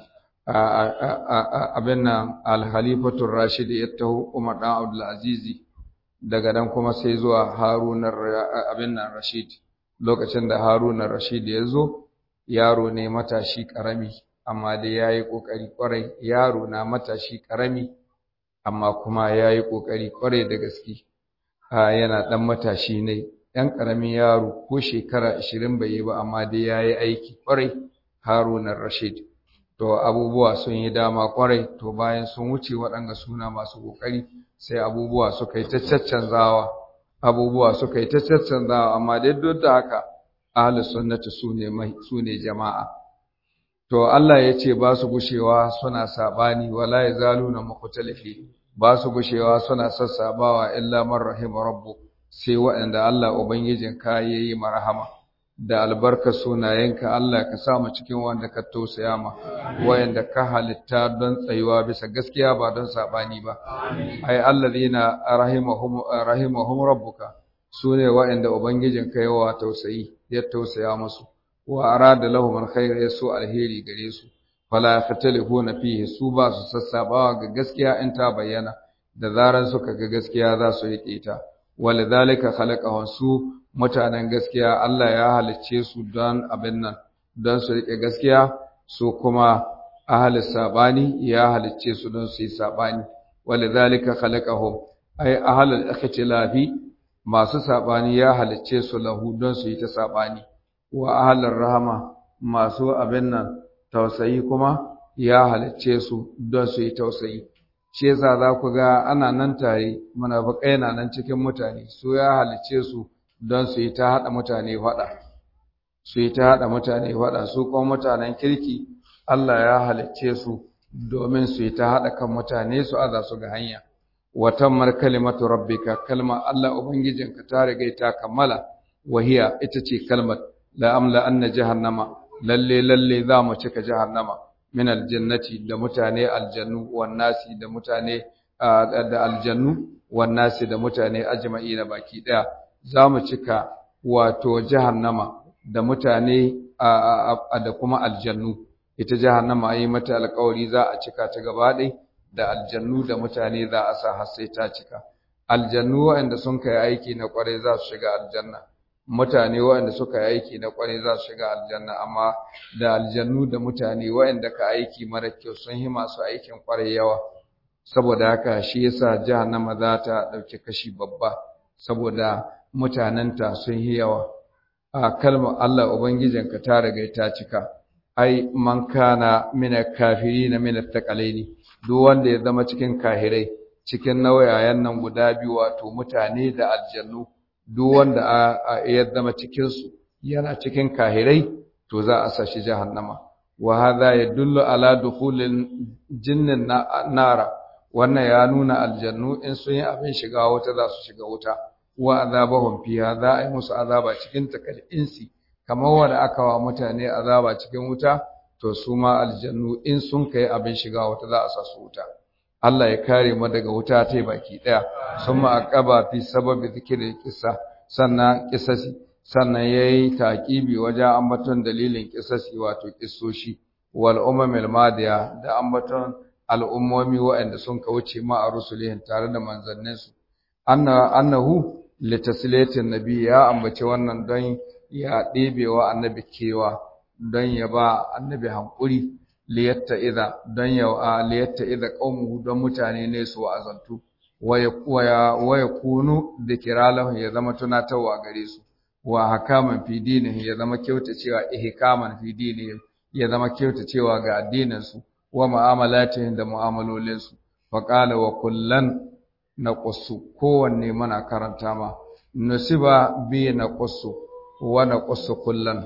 abin nan al-khalifatur rashid ya taho Umar dan Abdul Aziz daga nan kuma sai zuwa Harun abin nan Rashid lokacin da Harun Rashid ya zo yaro ne matashi karami amma dai yayi kokari kwarai yaro na matashi karami amma kuma yayi kokari kwarai da gaske yana dan matashi ne ɗan ƙaramin yaro ko shekara ashirin bai yi ba amma dai ya yi aiki ƙwarai harunan rashid to abubuwa sun yi dama ƙwarai to bayan sun wuce waɗanga suna masu ƙoƙari sai abubuwa suka yi ta caccanzawa abubuwa suka yi ta caccanzawa amma dai duk da haka ahlus sunnati su ne su ne jama'a to Allah ya ce ba su gushewa suna sabani wala yazaluna mukhtalifi ba su gushewa suna sassabawa illa man rahima rabbuk sai waɗanda Allah Ubangijinka ya yi marhama, da albarka sunayenka Allah ka sa mu cikin wanda ka tausaya ma, waɗanda ka halitta don tsayuwa bisa gaskiya ba don saɓani ba. Ai, Allah zina rahimahum rabbuka su ne waɗanda Ubangijinka yawa tausayi, ya tausaya musu, wa arada lahum alkhair ya so alheri gare su, fala yakhtalifuna fihi su ba su sassabawa ga gaskiya in ta bayyana, da zaran suka ga gaskiya za su yi ta. walidhalika khalaqahum su mutanen gaskiya Allah ya halicce su don abin nan don su rike gaskiya su kuma ahli sabani ya halicce su don su yi sabani walidhalika khalaqahum ay ahli al-ikhtilafi masu sabani ya halicce su lahu don su yi ta sabani wa ahli rahama masu abin nan tausayi kuma ya halicce su don su yi tausayi shi yasa za ku ga ana nan tare munafikai na nan cikin mutane su ya halice su don su yi ta haɗa mutane faɗa su yi ta haɗa mutane faɗa su kuma mutanen kirki Allah ya halicce su domin su yi ta haɗa kan mutane su aza su ga hanya watammar kalimatu rabbika kalma Allah ubangijinka ta riga ta kammala wahiya ita ce kalmar la amla anna jahannama lalle lalle za mu cika jahannama min aljannati da mutane aljannu wan nasi da mutane da aljannu wan nasi da mutane ajma'ina baki daya zamu cika wato jahannama da mutane da kuma aljannu ita jahannama ayi mata alƙawari za a cika ta gaba ɗaya da aljannu da mutane za a sa har sai ta cika aljannu waɗanda sun kai aiki na ƙwarai za su shiga aljanna mutane waɗanda suka yi aiki na ƙwarai za su shiga aljanna amma da aljannu da mutane waɗanda ka aiki mara kyau sun yi masu aikin ƙwarai yawa saboda haka shi yasa jahannama za ta ɗauki kashi babba saboda mutanenta sun yi yawa a kalmar Allah ubangijinka ta riga ta cika ai man kana mina kafiri na mina takalaini duk wanda ya zama cikin kahirai cikin nauyayen nan guda biyu wato mutane da aljannu duk wanda ya zama cikinsu yana cikin kahirai to za a sa shi jahannama wa hadha yadullu ala dukhulil jinnin nara wannan ya nuna aljannu in sun yi abin shiga wuta za su shiga wuta wa azabahum fiha za a yi musu azaba cikin takal insi kamar wanda aka wa mutane azaba cikin wuta to su ma aljannu in sun kai abin shiga wuta za a sa su wuta Allah ya kare mu daga wuta ta baki daya summa aqaba fi sababi zikri kissa sannan kisasi sannan yayi taqibi wajen ambaton dalilin kisasi wato kissoshi wal umamil madiya da ambaton al'ummomi waɗanda sun kauce ma a rusulihin tare da manzanninsu anna annahu litasliyatin nabi ya ambace wannan don ya ɗebewa annabi kewa don ya ba annabi hankuri liyatta idha don ya liyatta idha qaumuhu don mutane ne su wa'azantu waya kunu dhikra lahum ya zama tunatarwa gare su wa hakaman fi dinihi ya zama kyautacewa ihkaman fi dinihi ya zama kyautacewa ga addinin su wa mu'amalatihim da mu'amalolin su fa qala wa kullan naqussu kowanne muna karanta ma nusiba bi naqussu wa naqussu kullan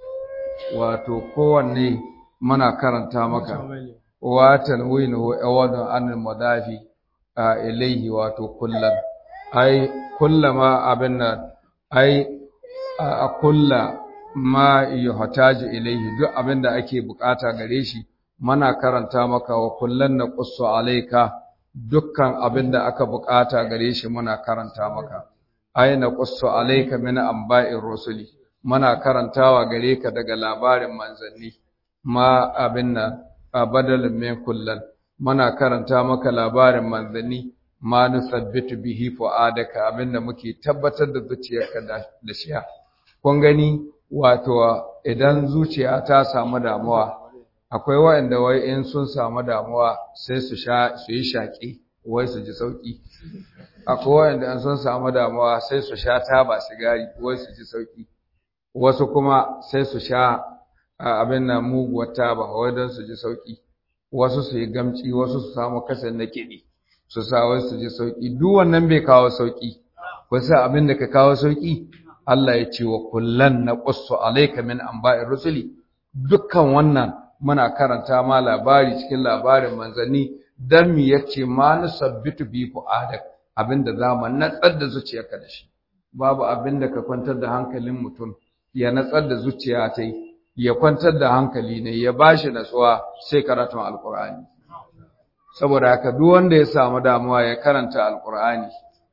wato kowanne muna karanta maka wa tanwinu awadun anil mudafi a ilaihi wato kullan ai kullama abinna ai a kulla ma yuhtaji ilaihi duk abinda ake bukata gare shi muna karanta maka wa kullan naqussu alaika dukkan abinda aka bukata gare shi muna karanta maka ai naqussu alaika min amba'ir rusuli muna karantawa gare ka daga labarin manzanni ma abinna badalin min kullan muna karanta maka labarin manzanni ma nusabbitu bihi fu'adaka abinda muke tabbatar da zuciyarka da shi kun gani wato idan zuciya ta samu damuwa akwai waɗanda wai in sun samu damuwa sai su sha su yi shaƙi wai su ji sauƙi akwai waɗanda in sun samu damuwa sai su sha taba sigari wai su ji sauƙi wasu kuma sai su sha abin nan muguwar taba wai don su ji sauƙi wasu su yi gamci wasu su samu kasan na kiɗi su sa wai su ji sauƙi duk wannan bai kawo sauƙi wasu abin da ka kawo sauƙi Allah ya ce wa kullan na qussu alayka min anba'ir rusuli dukkan wannan muna karanta ma labari cikin labarin manzanni dan mi yace ma nusabbitu bi fu'adak abinda zama natsar da zuciyarka da shi babu abinda ka kwantar da hankalin mutum ya natsar da zuciya ta ya kwantar da hankali ne ya bashi natsuwa sai karatun alqur'ani saboda haka duk wanda ya samu damuwa ya karanta alqur'ani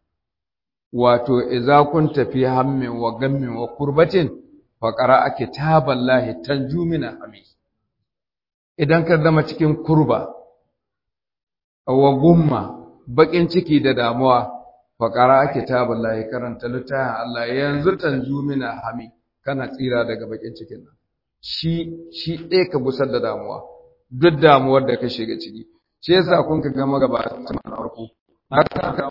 wato idza kunta fi hammin wa gammin wa kurbatin fa qara'a kitaballahi tanjumina ami idan ka zama cikin kurba wa gumma bakin ciki da damuwa fa qara'a kitaballahi karanta littafin Allah yanzu tanjumina hami kana tsira daga bakin cikin nan shi shi ɗaya ka busar da damuwa duk damuwar da ka shiga ciki shi yasa kun ka gama gaba ta farko haka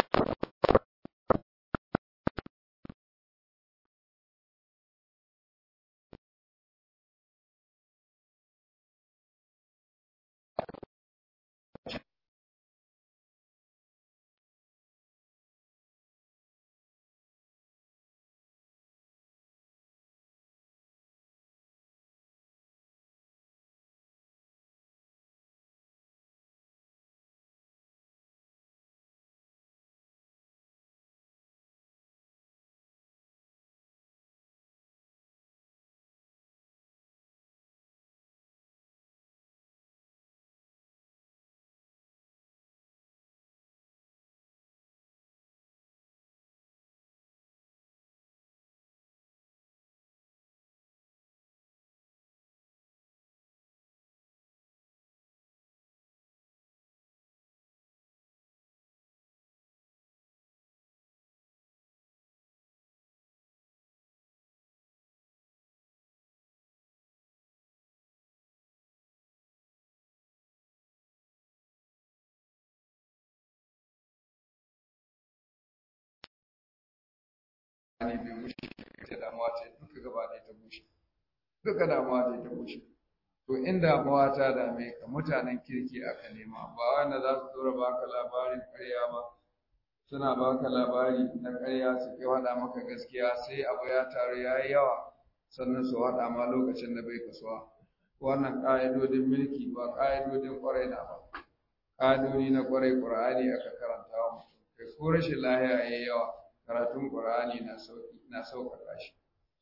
ne bai bushe ita damuwa ta duka gaba ɗaya ta bushe duka damuwa ta ta bushe to in damuwa ta dame ka mutanen kirki aka nema ba wanda za su dora baka labarin ƙarya ba suna baka labari na ƙarya su ke faɗa maka gaskiya sai abu ya taru ya yi yawa sannan su faɗa ma lokacin da bai kasuwa wannan ƙa'idodin mulki ba ƙa'idodin ƙwarai na ba ƙa'idodi na ƙwarai ƙur'ani aka karanta wa mutum kai ko rashin lahiya ya yi yawa karatun Qur'ani na sauki na sauƙaƙa shi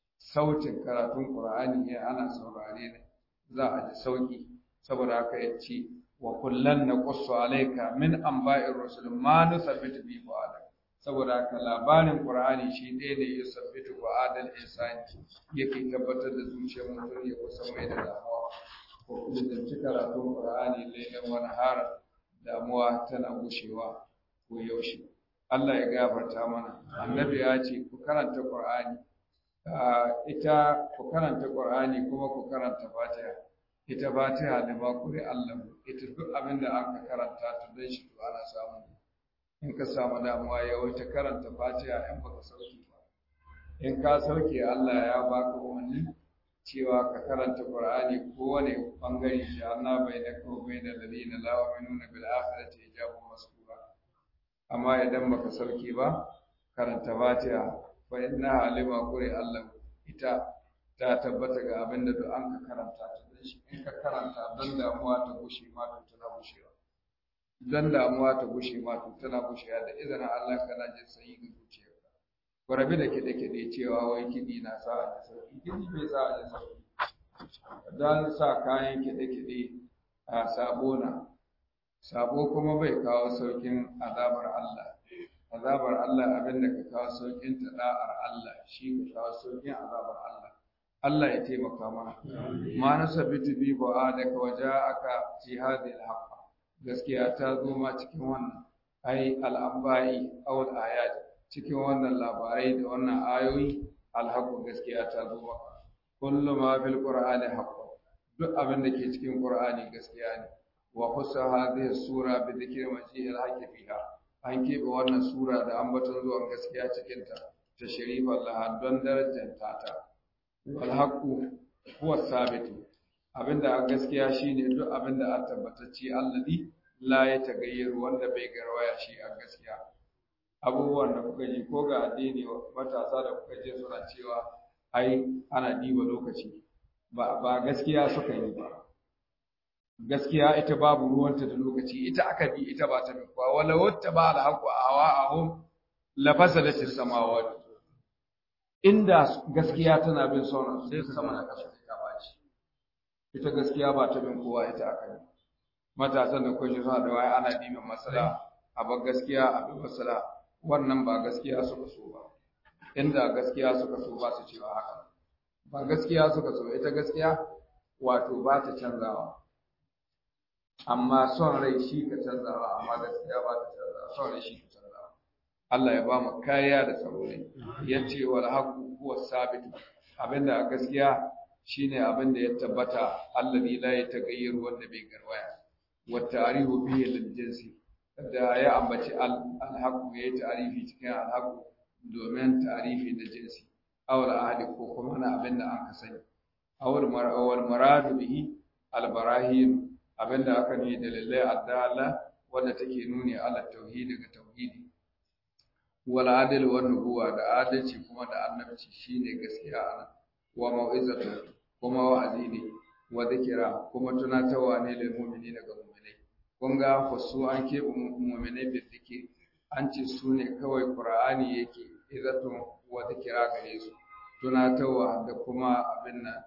sautin karatun Qur'ani ne ana saurare ne za a ji sauki saboda haka ya ce wa kullan naqussu alayka min anba'ir rusul ma nusabbitu bi fu'adak saboda haka labarin Qur'ani shi ɗaya ne ya sabbitu fu'adal insani yake tabbatar da zuciyar mutum ya kusa mai da damuwa ko kuma da karatun Qur'ani lailan wani hara damuwa tana gushewa ko yaushe Allah ya gafarta mana annabi ya ce ku karanta Qur'ani ita ku karanta Qur'ani kuma ku karanta Fatiha ita Fatiha da ba ku Allah ita duk abin da aka karanta ta dan shi to ana samu in ka samu damuwa ya wuce karanta Fatiha in baka sauke ba in ka sauke Allah ya baka umarni cewa ka karanta Qur'ani kowane bangare shi Allah bai da ko bai da ladina la yu'minuna bil akhirati hijabun masbura amma idan baka sauke ba karanta fatiha fa inna alima quri Allah ita ta tabbata ga abin da duk an ka karanta ta dan shi in ka karanta dan damuwa ta gushe ma to tana gushewa dan damuwa ta gushe ma to tana gushewa da izinin Allah kana jin sanyi ga zuciyarka ku rabi da kiɗe kiɗe cewa wai kiɗi na sa a ji sauki kiɗi bai sa a ji sauki dan sa kayan kiɗe kiɗe a sabona sabo kuma bai kawo saukin azabar Allah azabar Allah abin da ka kawo saukin ta da'ar Allah shi ka kawo saukin azabar Allah Allah ya taimaka mana ma nasabitu bi ba'adaka waja'aka fi hadhihi al-haqq gaskiya ta zo ma cikin wannan ai al-anba'i aw al-ayat cikin wannan labarai da wannan ayoyi al gaskiya ta zo maka kullu ma fil qur'ani haqq duk abin da ke cikin qur'ani gaskiya ne wa khussa hadhihi sura bi dhikri maji'il haqqi fiha an keɓe wannan sura da ambaton zuwan gaskiya cikin ta ta sharifa Allah don darajar ta wal haqqu huwa sabitu abinda a gaskiya shine duk abinda a tabbatacce allazi la ya tagayyaru wanda bai garwaya shi a gaskiya abubuwan da kuka ji ko ga addini matasa da kuka je suna cewa ai ana diba lokaci ba ba gaskiya suka yi ba gaskiya ita babu ruwanta da lokaci ita aka bi ita ba ta bi kuwa wala wata ba alhaqu awa'ahum la fasadat as-samawati inda gaskiya tana bin sauran sai sama da kasa ta baci ita gaskiya ba ta bin kowa ita aka bi matasan da kwashi suna da waya ana dimin masala a bar gaskiya a bi masala wannan ba gaskiya suka so ba inda gaskiya suka so ba su cewa haka ba gaskiya suka so ita gaskiya wato ba ta canzawa amma son rai shi ka canzawa amma gaskiya ba ta canzawa son rai shi ka canzawa Allah ya ba mu kariya da tsaro ne yace wal haqu huwa sabit abinda a gaskiya shine abinda ya tabbata alladhi la yataghayyaru wanda bai garwaya wa ta'rifu bihi lil jinsi da ya ambaci al haqu yayi ta'rifi cikin al haqu domin ta'rifi da jinsi awal ahadi ko kuma na abinda an ka sani awal mar'awal maradu bihi al barahin abinda aka ne dalilai addala wanda take nuni ala tauhidi ga tauhidi wal adl wa nubuwa da adalci kuma da annabci shine gaskiya ana wa mau'izatu kuma wa'azi ne wa zikira kuma tunatarwa ne lil mu'minina ga mu'minai kun ga fasu an keɓe mu'minai da zikiri an ce su ne kawai qur'ani yake izatun wa zikira gare su tunatarwa da kuma abin nan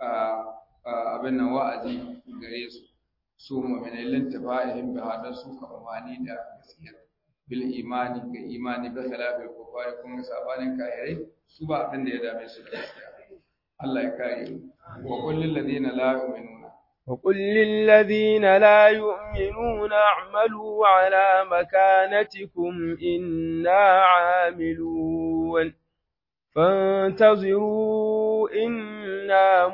abin nan wa'azi gare su su mu'minai lintafa'ihim bi hada su ka amani da gaskiya bil imani ga imani bi khilafil kufari kun ga sabanin kafirai su ba abin da ya dame su da gaskiya Allah ya kare mu wa qul lil ladina la yu'minuna wa qul lil ladina la yu'minuna a'malu ala makanatikum inna 'amilun فانتظروا إنا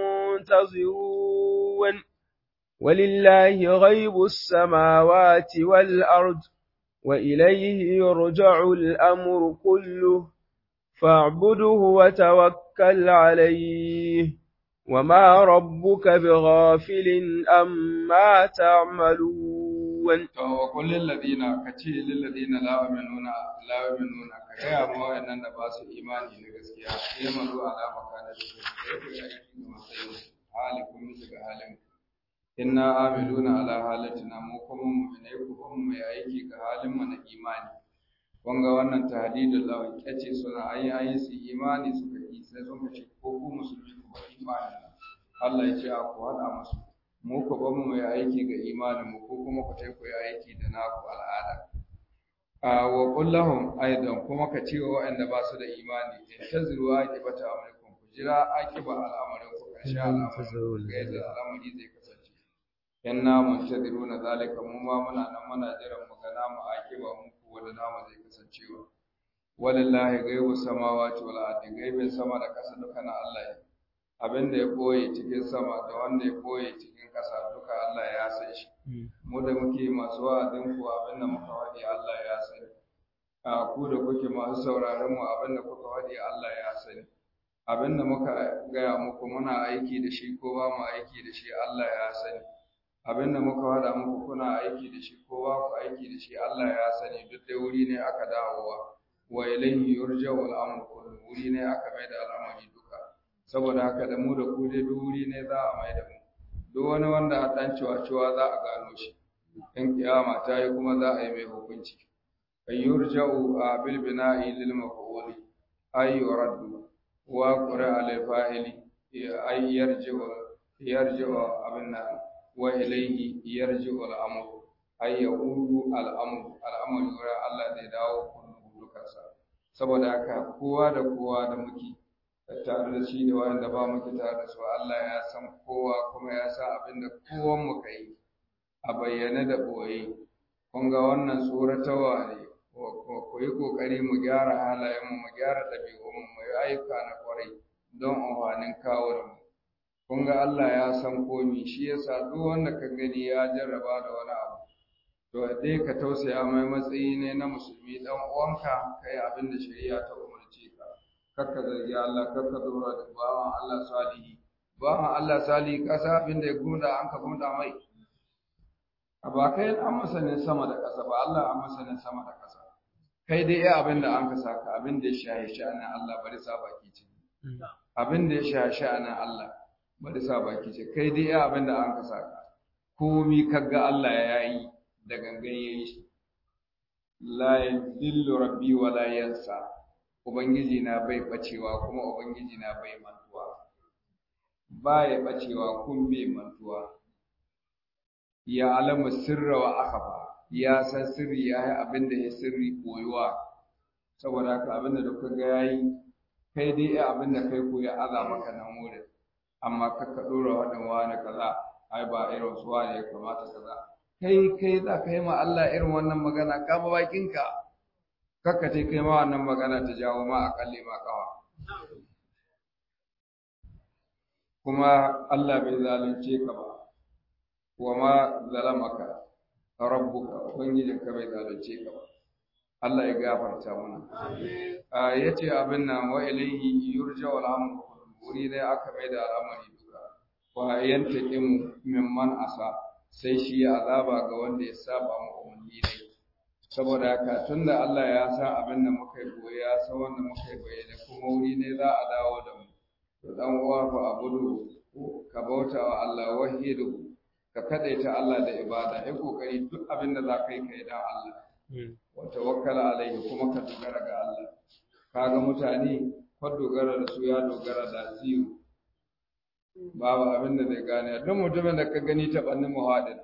منتظرون ولله غيب السماوات والأرض وإليه يرجع الأمر كله فاعبده وتوكل عليه وما ربك بغافل أما تعملون وقل للذين كتي للذين لا يؤمنون لا يؤمنون كيا ما وإنن باس إيماني لغسكيا يمنوا على مكانتهم حالكم مثل حالكم inna amiluna ala halatina mu kuma mu'minai ku kuma mai aiki ga halin mu na imani kun ga wannan tahdidul lawan kace suna ayi ayi su imani suka yi sai sun ce ko ku musulmi ku ba imani Allah ya ce a ku hada musu mu ku ba mu mai aiki ga imanin mu ko kuma ku tai ku yi aiki da naku al'ada a wa kullahum aidan kuma ka ce wa waɗanda ba su da imani intaziru aqibata amrikum ku jira aqiba al'amarin ku karshe al'amarin ga yadda al'amari zai kasance inna muntadiruna zalika mu ma muna nan muna jiran mu ga namu akiba mu ko wanda namu zai kasancewa walillahi ghaibu samawati wal ardi gaibin sama da ƙasa duka na Allah ne abinda ya koye cikin sama da wanda ya koye cikin ƙasa duka Allah ya san shi mu da muke masu wa'azin ku abinda muka wadi Allah ya sani a ku da kuke masu sauraron mu abinda kuka wadi Allah ya sani abinda muka gaya muku muna aiki da shi ko ba mu aiki da shi Allah ya sani abin da muka wada muku kuna aiki da shi ko ba ku aiki da shi Allah ya sani duk da wuri ne aka dawowa wa ilayhi yurja'u al-amru kullu wuri ne aka mai da al'amari duka saboda haka da mu da ku dai duk wuri ne za a mai da mu duk wani wanda a ɗan ciwa-ciwa za a gano shi in kiyama ta yi kuma za a yi mai hukunci ay yurja'u a bil bina'i lil maf'uli ay yuraddu wa qura al fa'ili ay yarji'u yarji'u abinna wa ilayhi yarji'u al amru ay yaudu al amru al amru yura Allah zai dawo kullu dukansa saboda haka kowa da kowa da muke tare da shi da wanda ba muke tare da su Allah ya san kowa kuma ya san abin da kowan mu kai a bayyane da boye kun ga wannan tsoratawa ne ku yi kokari mu gyara halayen mu mu gyara ɗabi'un mu yi ayyuka na kwarai don amfanin kawo da mu kun ga Allah ya san komi shi yasa duk wanda ka gani ya jarraba da wani abu to dai ka tausaya mai matsayi ne na musulmi dan uwanka kai abin da shari'a ta umarce ka kakka zargi Allah kakka dora da bawan Allah salihi bawan Allah salihi kasa abin da ya gunda an ka gunda mai a ba kai an masanin sama da ƙasa ba Allah an masanin sama da ƙasa kai dai iya abin da an ka saka abin da ya shahi sha'anin Allah bari sa baki ce abin da ya shahi sha'anin Allah bari sa baki ce kai dai iya abin da an ka saka komi kaga Allah ya yi da gangan yayi shi la yadillu rabbi wa la yansa ubangiji na bai bacewa kuma ubangiji na bai mantuwa baya bacewa kun bai mantuwa ya alamu sirra wa akhfa ya san sirri ya yi abin da ya sirri koyuwa saboda haka abin da duka ga yayi kai dai ya abin da kai koya aza maka nan wurin amma ka ka dora wadan wani kaza ai ba irin su wani ya kamata kaza kai kai za ka yi ma Allah irin wannan magana ka ba bakinka kakka ce kai ma wannan magana ta jawo ma akalli ma kawa kuma Allah bai zalunce ka ba wa ma zalamaka rabbuka ubangijinka bai zalunce ka ba Allah ya gafarta mana a yace abin nan wa ilayhi yurja wal amru wuri dai aka mai da al'amari duka wa yantaqimu mimman asa sai shi ya azaba ga wanda ya saba mu umarni ne saboda haka tunda Allah ya san abin da muka yi goyi ya san wanda muka yi bayyana kuma wuri ne za a dawo da mu to dan uwa fa abudu ka bauta wa Allah wahidu ka kadaita Allah da ibada ai kokari duk abin da za ka yi kai dan Allah wa tawakkala alaihi kuma ka dogara ga Allah kaga mutane ko dogara da su ya dogara da ziyu babu abin da zai gane duk mutumin da ka gani ta bannin muhadin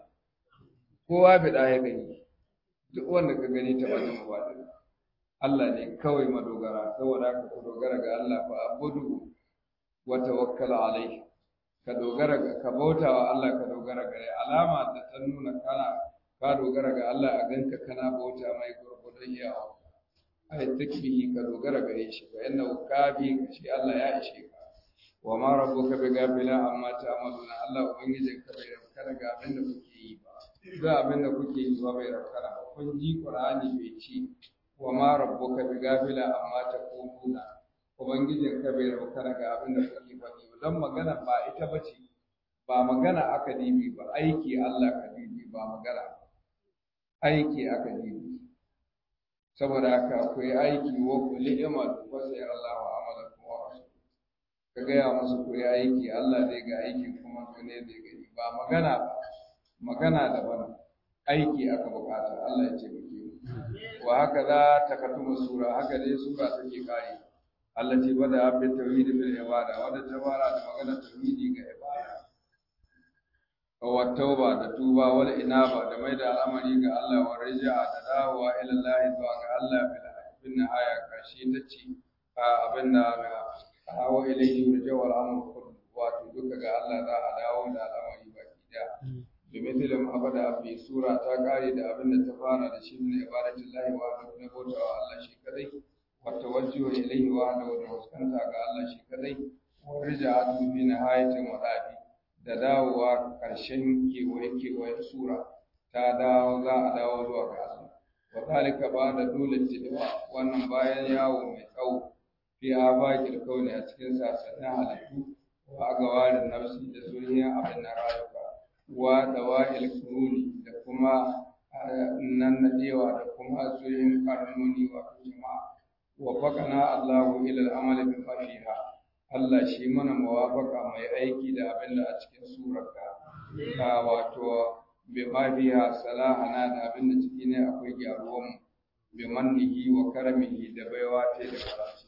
kowa bi da ya gani duk wanda ka gani ta bannin muhadin Allah ne kawai madogara saboda haka ku dogara ga Allah fa abudu wa tawakkala alaihi ka dogara ga ka bauta wa Allah ka dogara gare alama da ta nuna kana ka dogara ga Allah a ganka kana bauta mai gurgudun yawa ai takbihi ka dogara gare shi fa inna kafi ka shi Allah ya ishe ka wa ma rabbuka bi gafila amma ta'maluna Allah ubangijin ka bai rabkana ga abin da kuke yi ba ga abin da kuke yi ba bai rabkana ba kun ji Qur'ani bai ci wa ma rabbuka bi gafila amma taquluna ubangijin ka bai rabkana ga abin da kuke faɗi ba don magana ba ita bace ba magana aka dibi ba aiki Allah ka dibi ba magana aiki aka dibi saboda haka ku yi aiki wa ku li'ima wa sai Allah wa amalakum wa rasul ka gaya musu ku yi aiki Allah zai ga aiki kuma ku ne zai gani ba magana ba magana daban aiki aka bukata Allah ya ce muke wa haka za ta katumu sura haka dai sura take kare Allah ce bada abin tauhidi bil ibada wanda ta fara da magana tauhidi ga ibada wa tauba da tuba wal inaba da mai da al'amari ga Allah wa raja'a da dawowa ila Allah zuwa ga Allah bil nihaya kashi ta ce abin da hawa ilayhi yurja wal amru kullu wato duka ga Allah za a dawo da al'amari baki daya domin tilam abada fi sura ta kare da abin da ta fara da shi ne ibadatin lahi wa na bauta wa Allah shi kadai wa tawajjuhu ilayhi wa da fuskanta ga Allah shi kadai wa rija'atu fi nihayatin wadafi da dawowa karshen kewaye kewayen sura ta dawo za a dawo zuwa ga Allah wa zalika ba da dole tilawa wannan bayan yawo mai tsawo fi abakil kauni a cikin sasannin halittu wa agawarin nafsi da zuriya abin na rayuka wa dawa'il kuruni da kuma nan nadewa da kuma zuriyin karnoni wa jama'a wa faqana Allahu ila al-amal bi fiha Allah shi mana mawafaka mai aiki da abin da a cikin surarka ka wato bi ma biha salahana da abin da ciki ne akwai gyaruwan mu bi mannihi wa karamihi da baiwa ta da karatu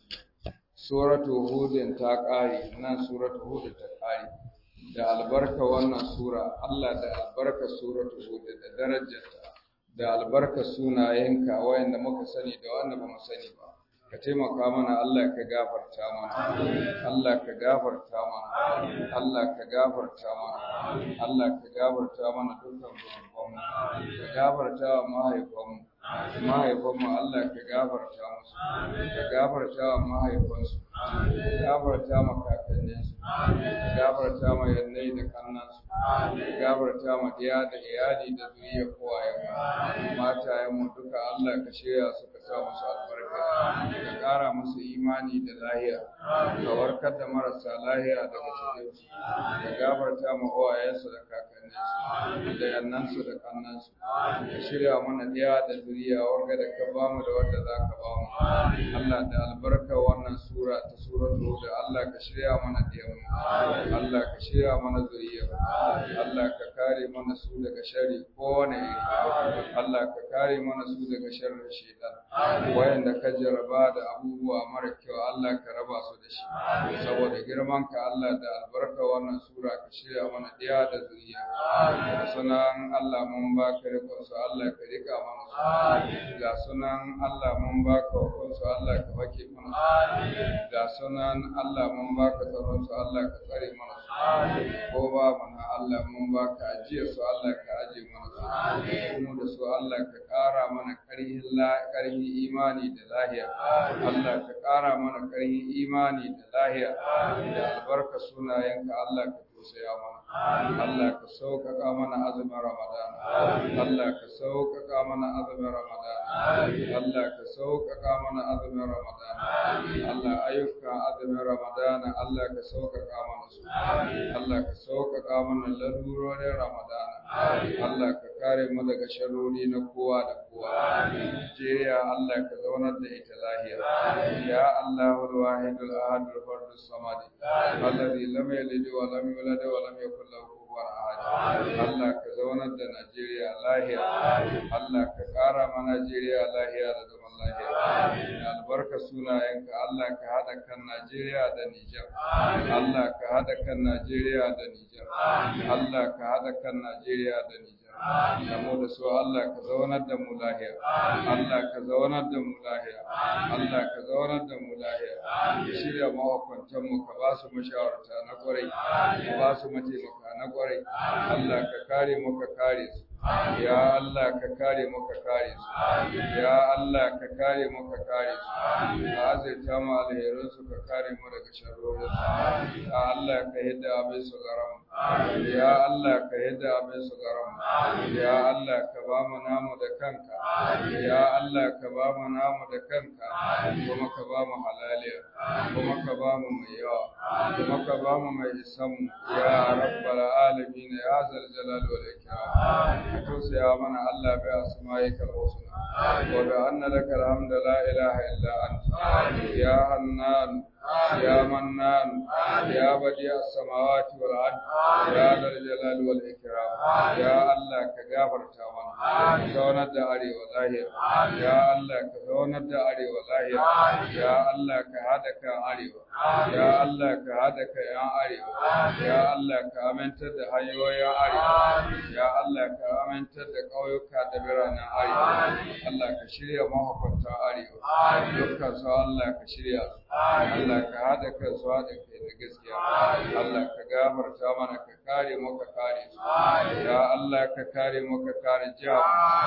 suratu hudin ta kare nan suratu hud ta kare da albarka wannan sura Allah da albarka suratu hud da darajarta da albarka sunayenka wayanda muka sani da wanda ba mu sani ba ka taimaka mana Allah ka gafarta mana Allah ka gafarta mana Allah ka gafarta mana Allah ka gafarta mana dukkan zunubanmu ka gafarta wa mahaifanmu mahaifanmu Allah ka gafarta musu ka gafarta wa mahaifansu ka gafarta ma kakanninsu ka gafarta ma yannai da kannansu ka gafarta ma diya da iyali da zuriya kowayenmu matayenmu duka Allah ka shirya su ka sa musu albarka ka ƙara musu imani da lahiya ka warkar da marasa lahiya daga cikinsu ka gafarta ma uwayensu da kakanninsu da yannansu da kannansu ka shirya mana diya da zuriya wanga da ka bamu da wanda za ka bamu Allah da albarka wannan sura ta suratu da Allah ka shirya mana diyanmu Allah ka shirya mana zuriya Allah ka kare mana su daga sharri kowane iri Allah ka kare mana su daga sharrin shaitan wayanda ka jaraba da abubuwa mara kyau Allah ka raba su da shi saboda girman ka Allah da albarka wannan sura ka shirya mana diya da zuriya da sunan Allah mun baka rikon su Allah ka rika mana su ga sunan Allah mun baka hukun su Allah ka fake mana su ga sunan Allah mun baka tsaron su Allah ka tsare mana su ko ba mana Allah mun baka ajiyar su Allah ka aje mana su mu da su Allah ka ƙara mana ƙarhin ƙarhin imani da lahiya Allah ka ƙara mana ƙarhin imani da lahiya da albarka sunayenka Allah ka tausaya mana Allah ka sauƙaƙa mana azumin Ramadan Allah ka sauƙaƙa mana azumin Ramadan Allah ka sauƙaƙa mana azumin Ramadan Allah ayyukan azumin Ramadan Allah ka sauƙaƙa mana su Allah ka sauƙaƙa mana lalurorin Ramadan Allah ka kare mu daga sharori na kowa da kowa Najeriya Allah ka zaunar da ita lahiya ya Allahul wahidul ahadul fardus samad alladhi lam yalid wa lam yulad wa lam yakul lahu kufuwan ahad Allah ka zaunar da Najeriya lahiya Allah ka kara ma Najeriya lahiya da zaman lahiya da albarka sunayenka Allah ka hada kan Najeriya da Nijar Allah ka hada kan Najeriya da Nijar Allah ka hada kan Najeriya da Nijar da mu da su Allah ka zaunar da mu lahiya Allah ka zaunar da mu lahiya Allah ka zaunar da mu lahiya ka shirya mahukuntan mu ka ba su mashawarta na kwarai ka ba su mataimaka na kwarai Allah ka kare mu ka kare su ya Allah ka kare mu ka kare su ya Allah ka kare mu ka kare su ka azurta mu alherin su ka kare mu daga sharrorin su ya Allah ka hidda abin su garam ya Allah ka hidda abin su garam ya Allah ka ba mu namu da kanka ya Allah ka ba mu namu da kanka kuma ka ba mu halaliya kuma ka ba mu mai yawa kuma ka ba mu mai isan ya rabbal alamin ya zal jalal wal ikram ka tausaya mana Allah bai asma'ikal husna wa bi anna lakal hamdu la ilaha illa anta ya hannan يا منان يا بديع السماوات والارض يا ذا الجلال والاكرام يا الله كغفر تاوانا كزونا da arewa zahir ya Allah ka zaunar da arewa zahir ya Allah ka hada kan arewa ya Allah ka hada kan yan arewa ya Allah ka amintar da hanyoyin arewa ya Allah ka amintar da ƙauyuka da biranen arewa Allah ka shirya mahukunta arewa dukkan su Allah ka shirya su Allah ka hada kan su hada kai da gaskiya Allah ka gafarta mana ka kare mu ka kare su ya Allah ka kare mu ka kare jihar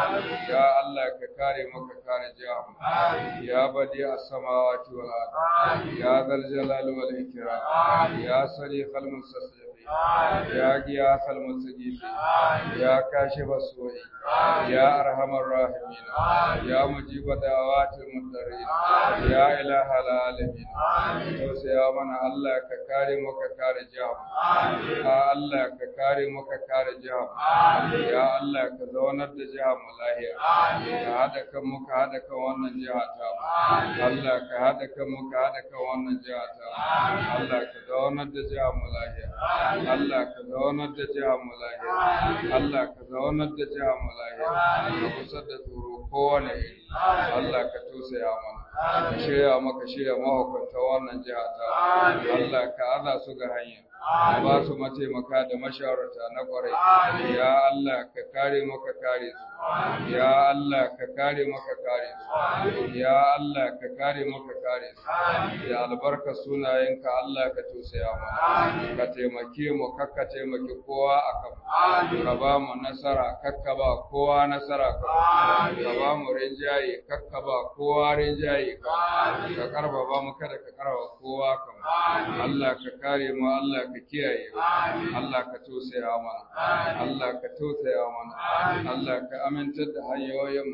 ya Allah ka kare mu ka kare jihar ya badi as-samawati wal ard ya zal jalali wal ikram ya sariqal mustasif يا غياث المستجيب يا كاشف السوء يا أرحم الراحمين يا مجيب دعوات المضطرين يا إله العالمين alamin tausaya mana Allah ka kare mu ka kare jihar ya Allah ka kare mu ka kare jihar ya Allah ka zaunar da jihar mu lahiya ka hada kan mu ka hada kan wannan jiha ta Allah ka hada kan mu ka hada kan wannan jiha ta Allah ka zaunar da jihar mu lahiya Allah ka zaunar da jihar mu lahiya Allah ka zaunar da jihar mu lahiya ka kusa da tsoro kowane iri Allah ka tausaya mana ka shirya maka shirya mahukunta wannan jiha ta Allah ka aza su ga hanya ba su mataimaka da mashawarta na kwarai ya Allah ka kare maka kare su ya Allah ka kare maka kare su ya Allah ka kare maka kare su ya albarka sunayenka Allah ka tausaya mana ka taimake mu kakka taimaki kowa akan ka ba mu nasara kakka ba kowa nasara ka ka ba mu rinjaye kakka ba kowa rinjaye ka karba mu kada ka karba kowa kan Allah ka kare mu Allah ka kiyaye Allah ka tausaya mana Allah ka tausaya mana Allah ka amintar da hanyoyin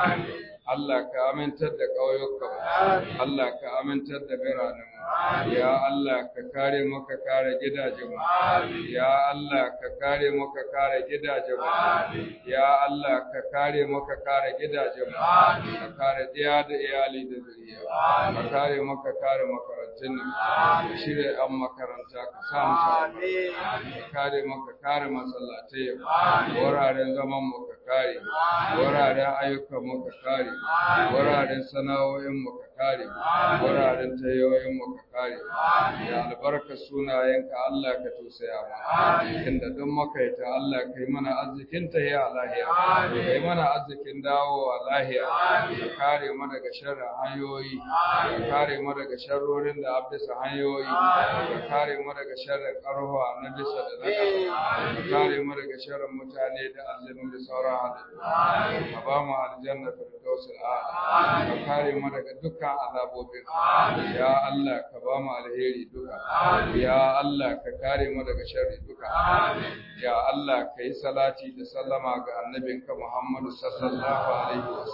Allah ka amintar da ƙauyukan Allah ka amintar da biranen ya Allah ka kare mu ka kare gidajen mu ya Allah ka kare mu ka kare gidajen mu ya Allah ka kare mu ka kare gidajen mu ka kare diya da iyali da zuriya ka kare mu ka kare makarantun ka shirya an makaranta ka sa mu ka kare mu ka kare masallatai wuraren zaman mu ka kare wuraren ayyukan mu ka kare wuraren sana'o'in mu ka kare wuraren tayoyin mu ka kare ya albarka sunayenka Allah ka tausaya mana inda duk makaita Allah kai mana arzikin ta ya lahiya kai mana arzikin dawo a lahiya ka kare mu daga sharrin hanyoyi ka kare mu daga sharrorin da abisa hanyoyi ka kare mu daga sharrin karhuwa na bisa da na ka kare mu daga sharrin mutane da aljanu da sauran halittu ka ba mu aljanna firdausul a'la ka kare mu daga dukkan azabobin ya Allah ka ba mu alheri duka ya Allah ka kare mu daga sharri duka ya Allah ka yi salati da sallama ga annabinka Muhammadu sallallahu alaihi wasallam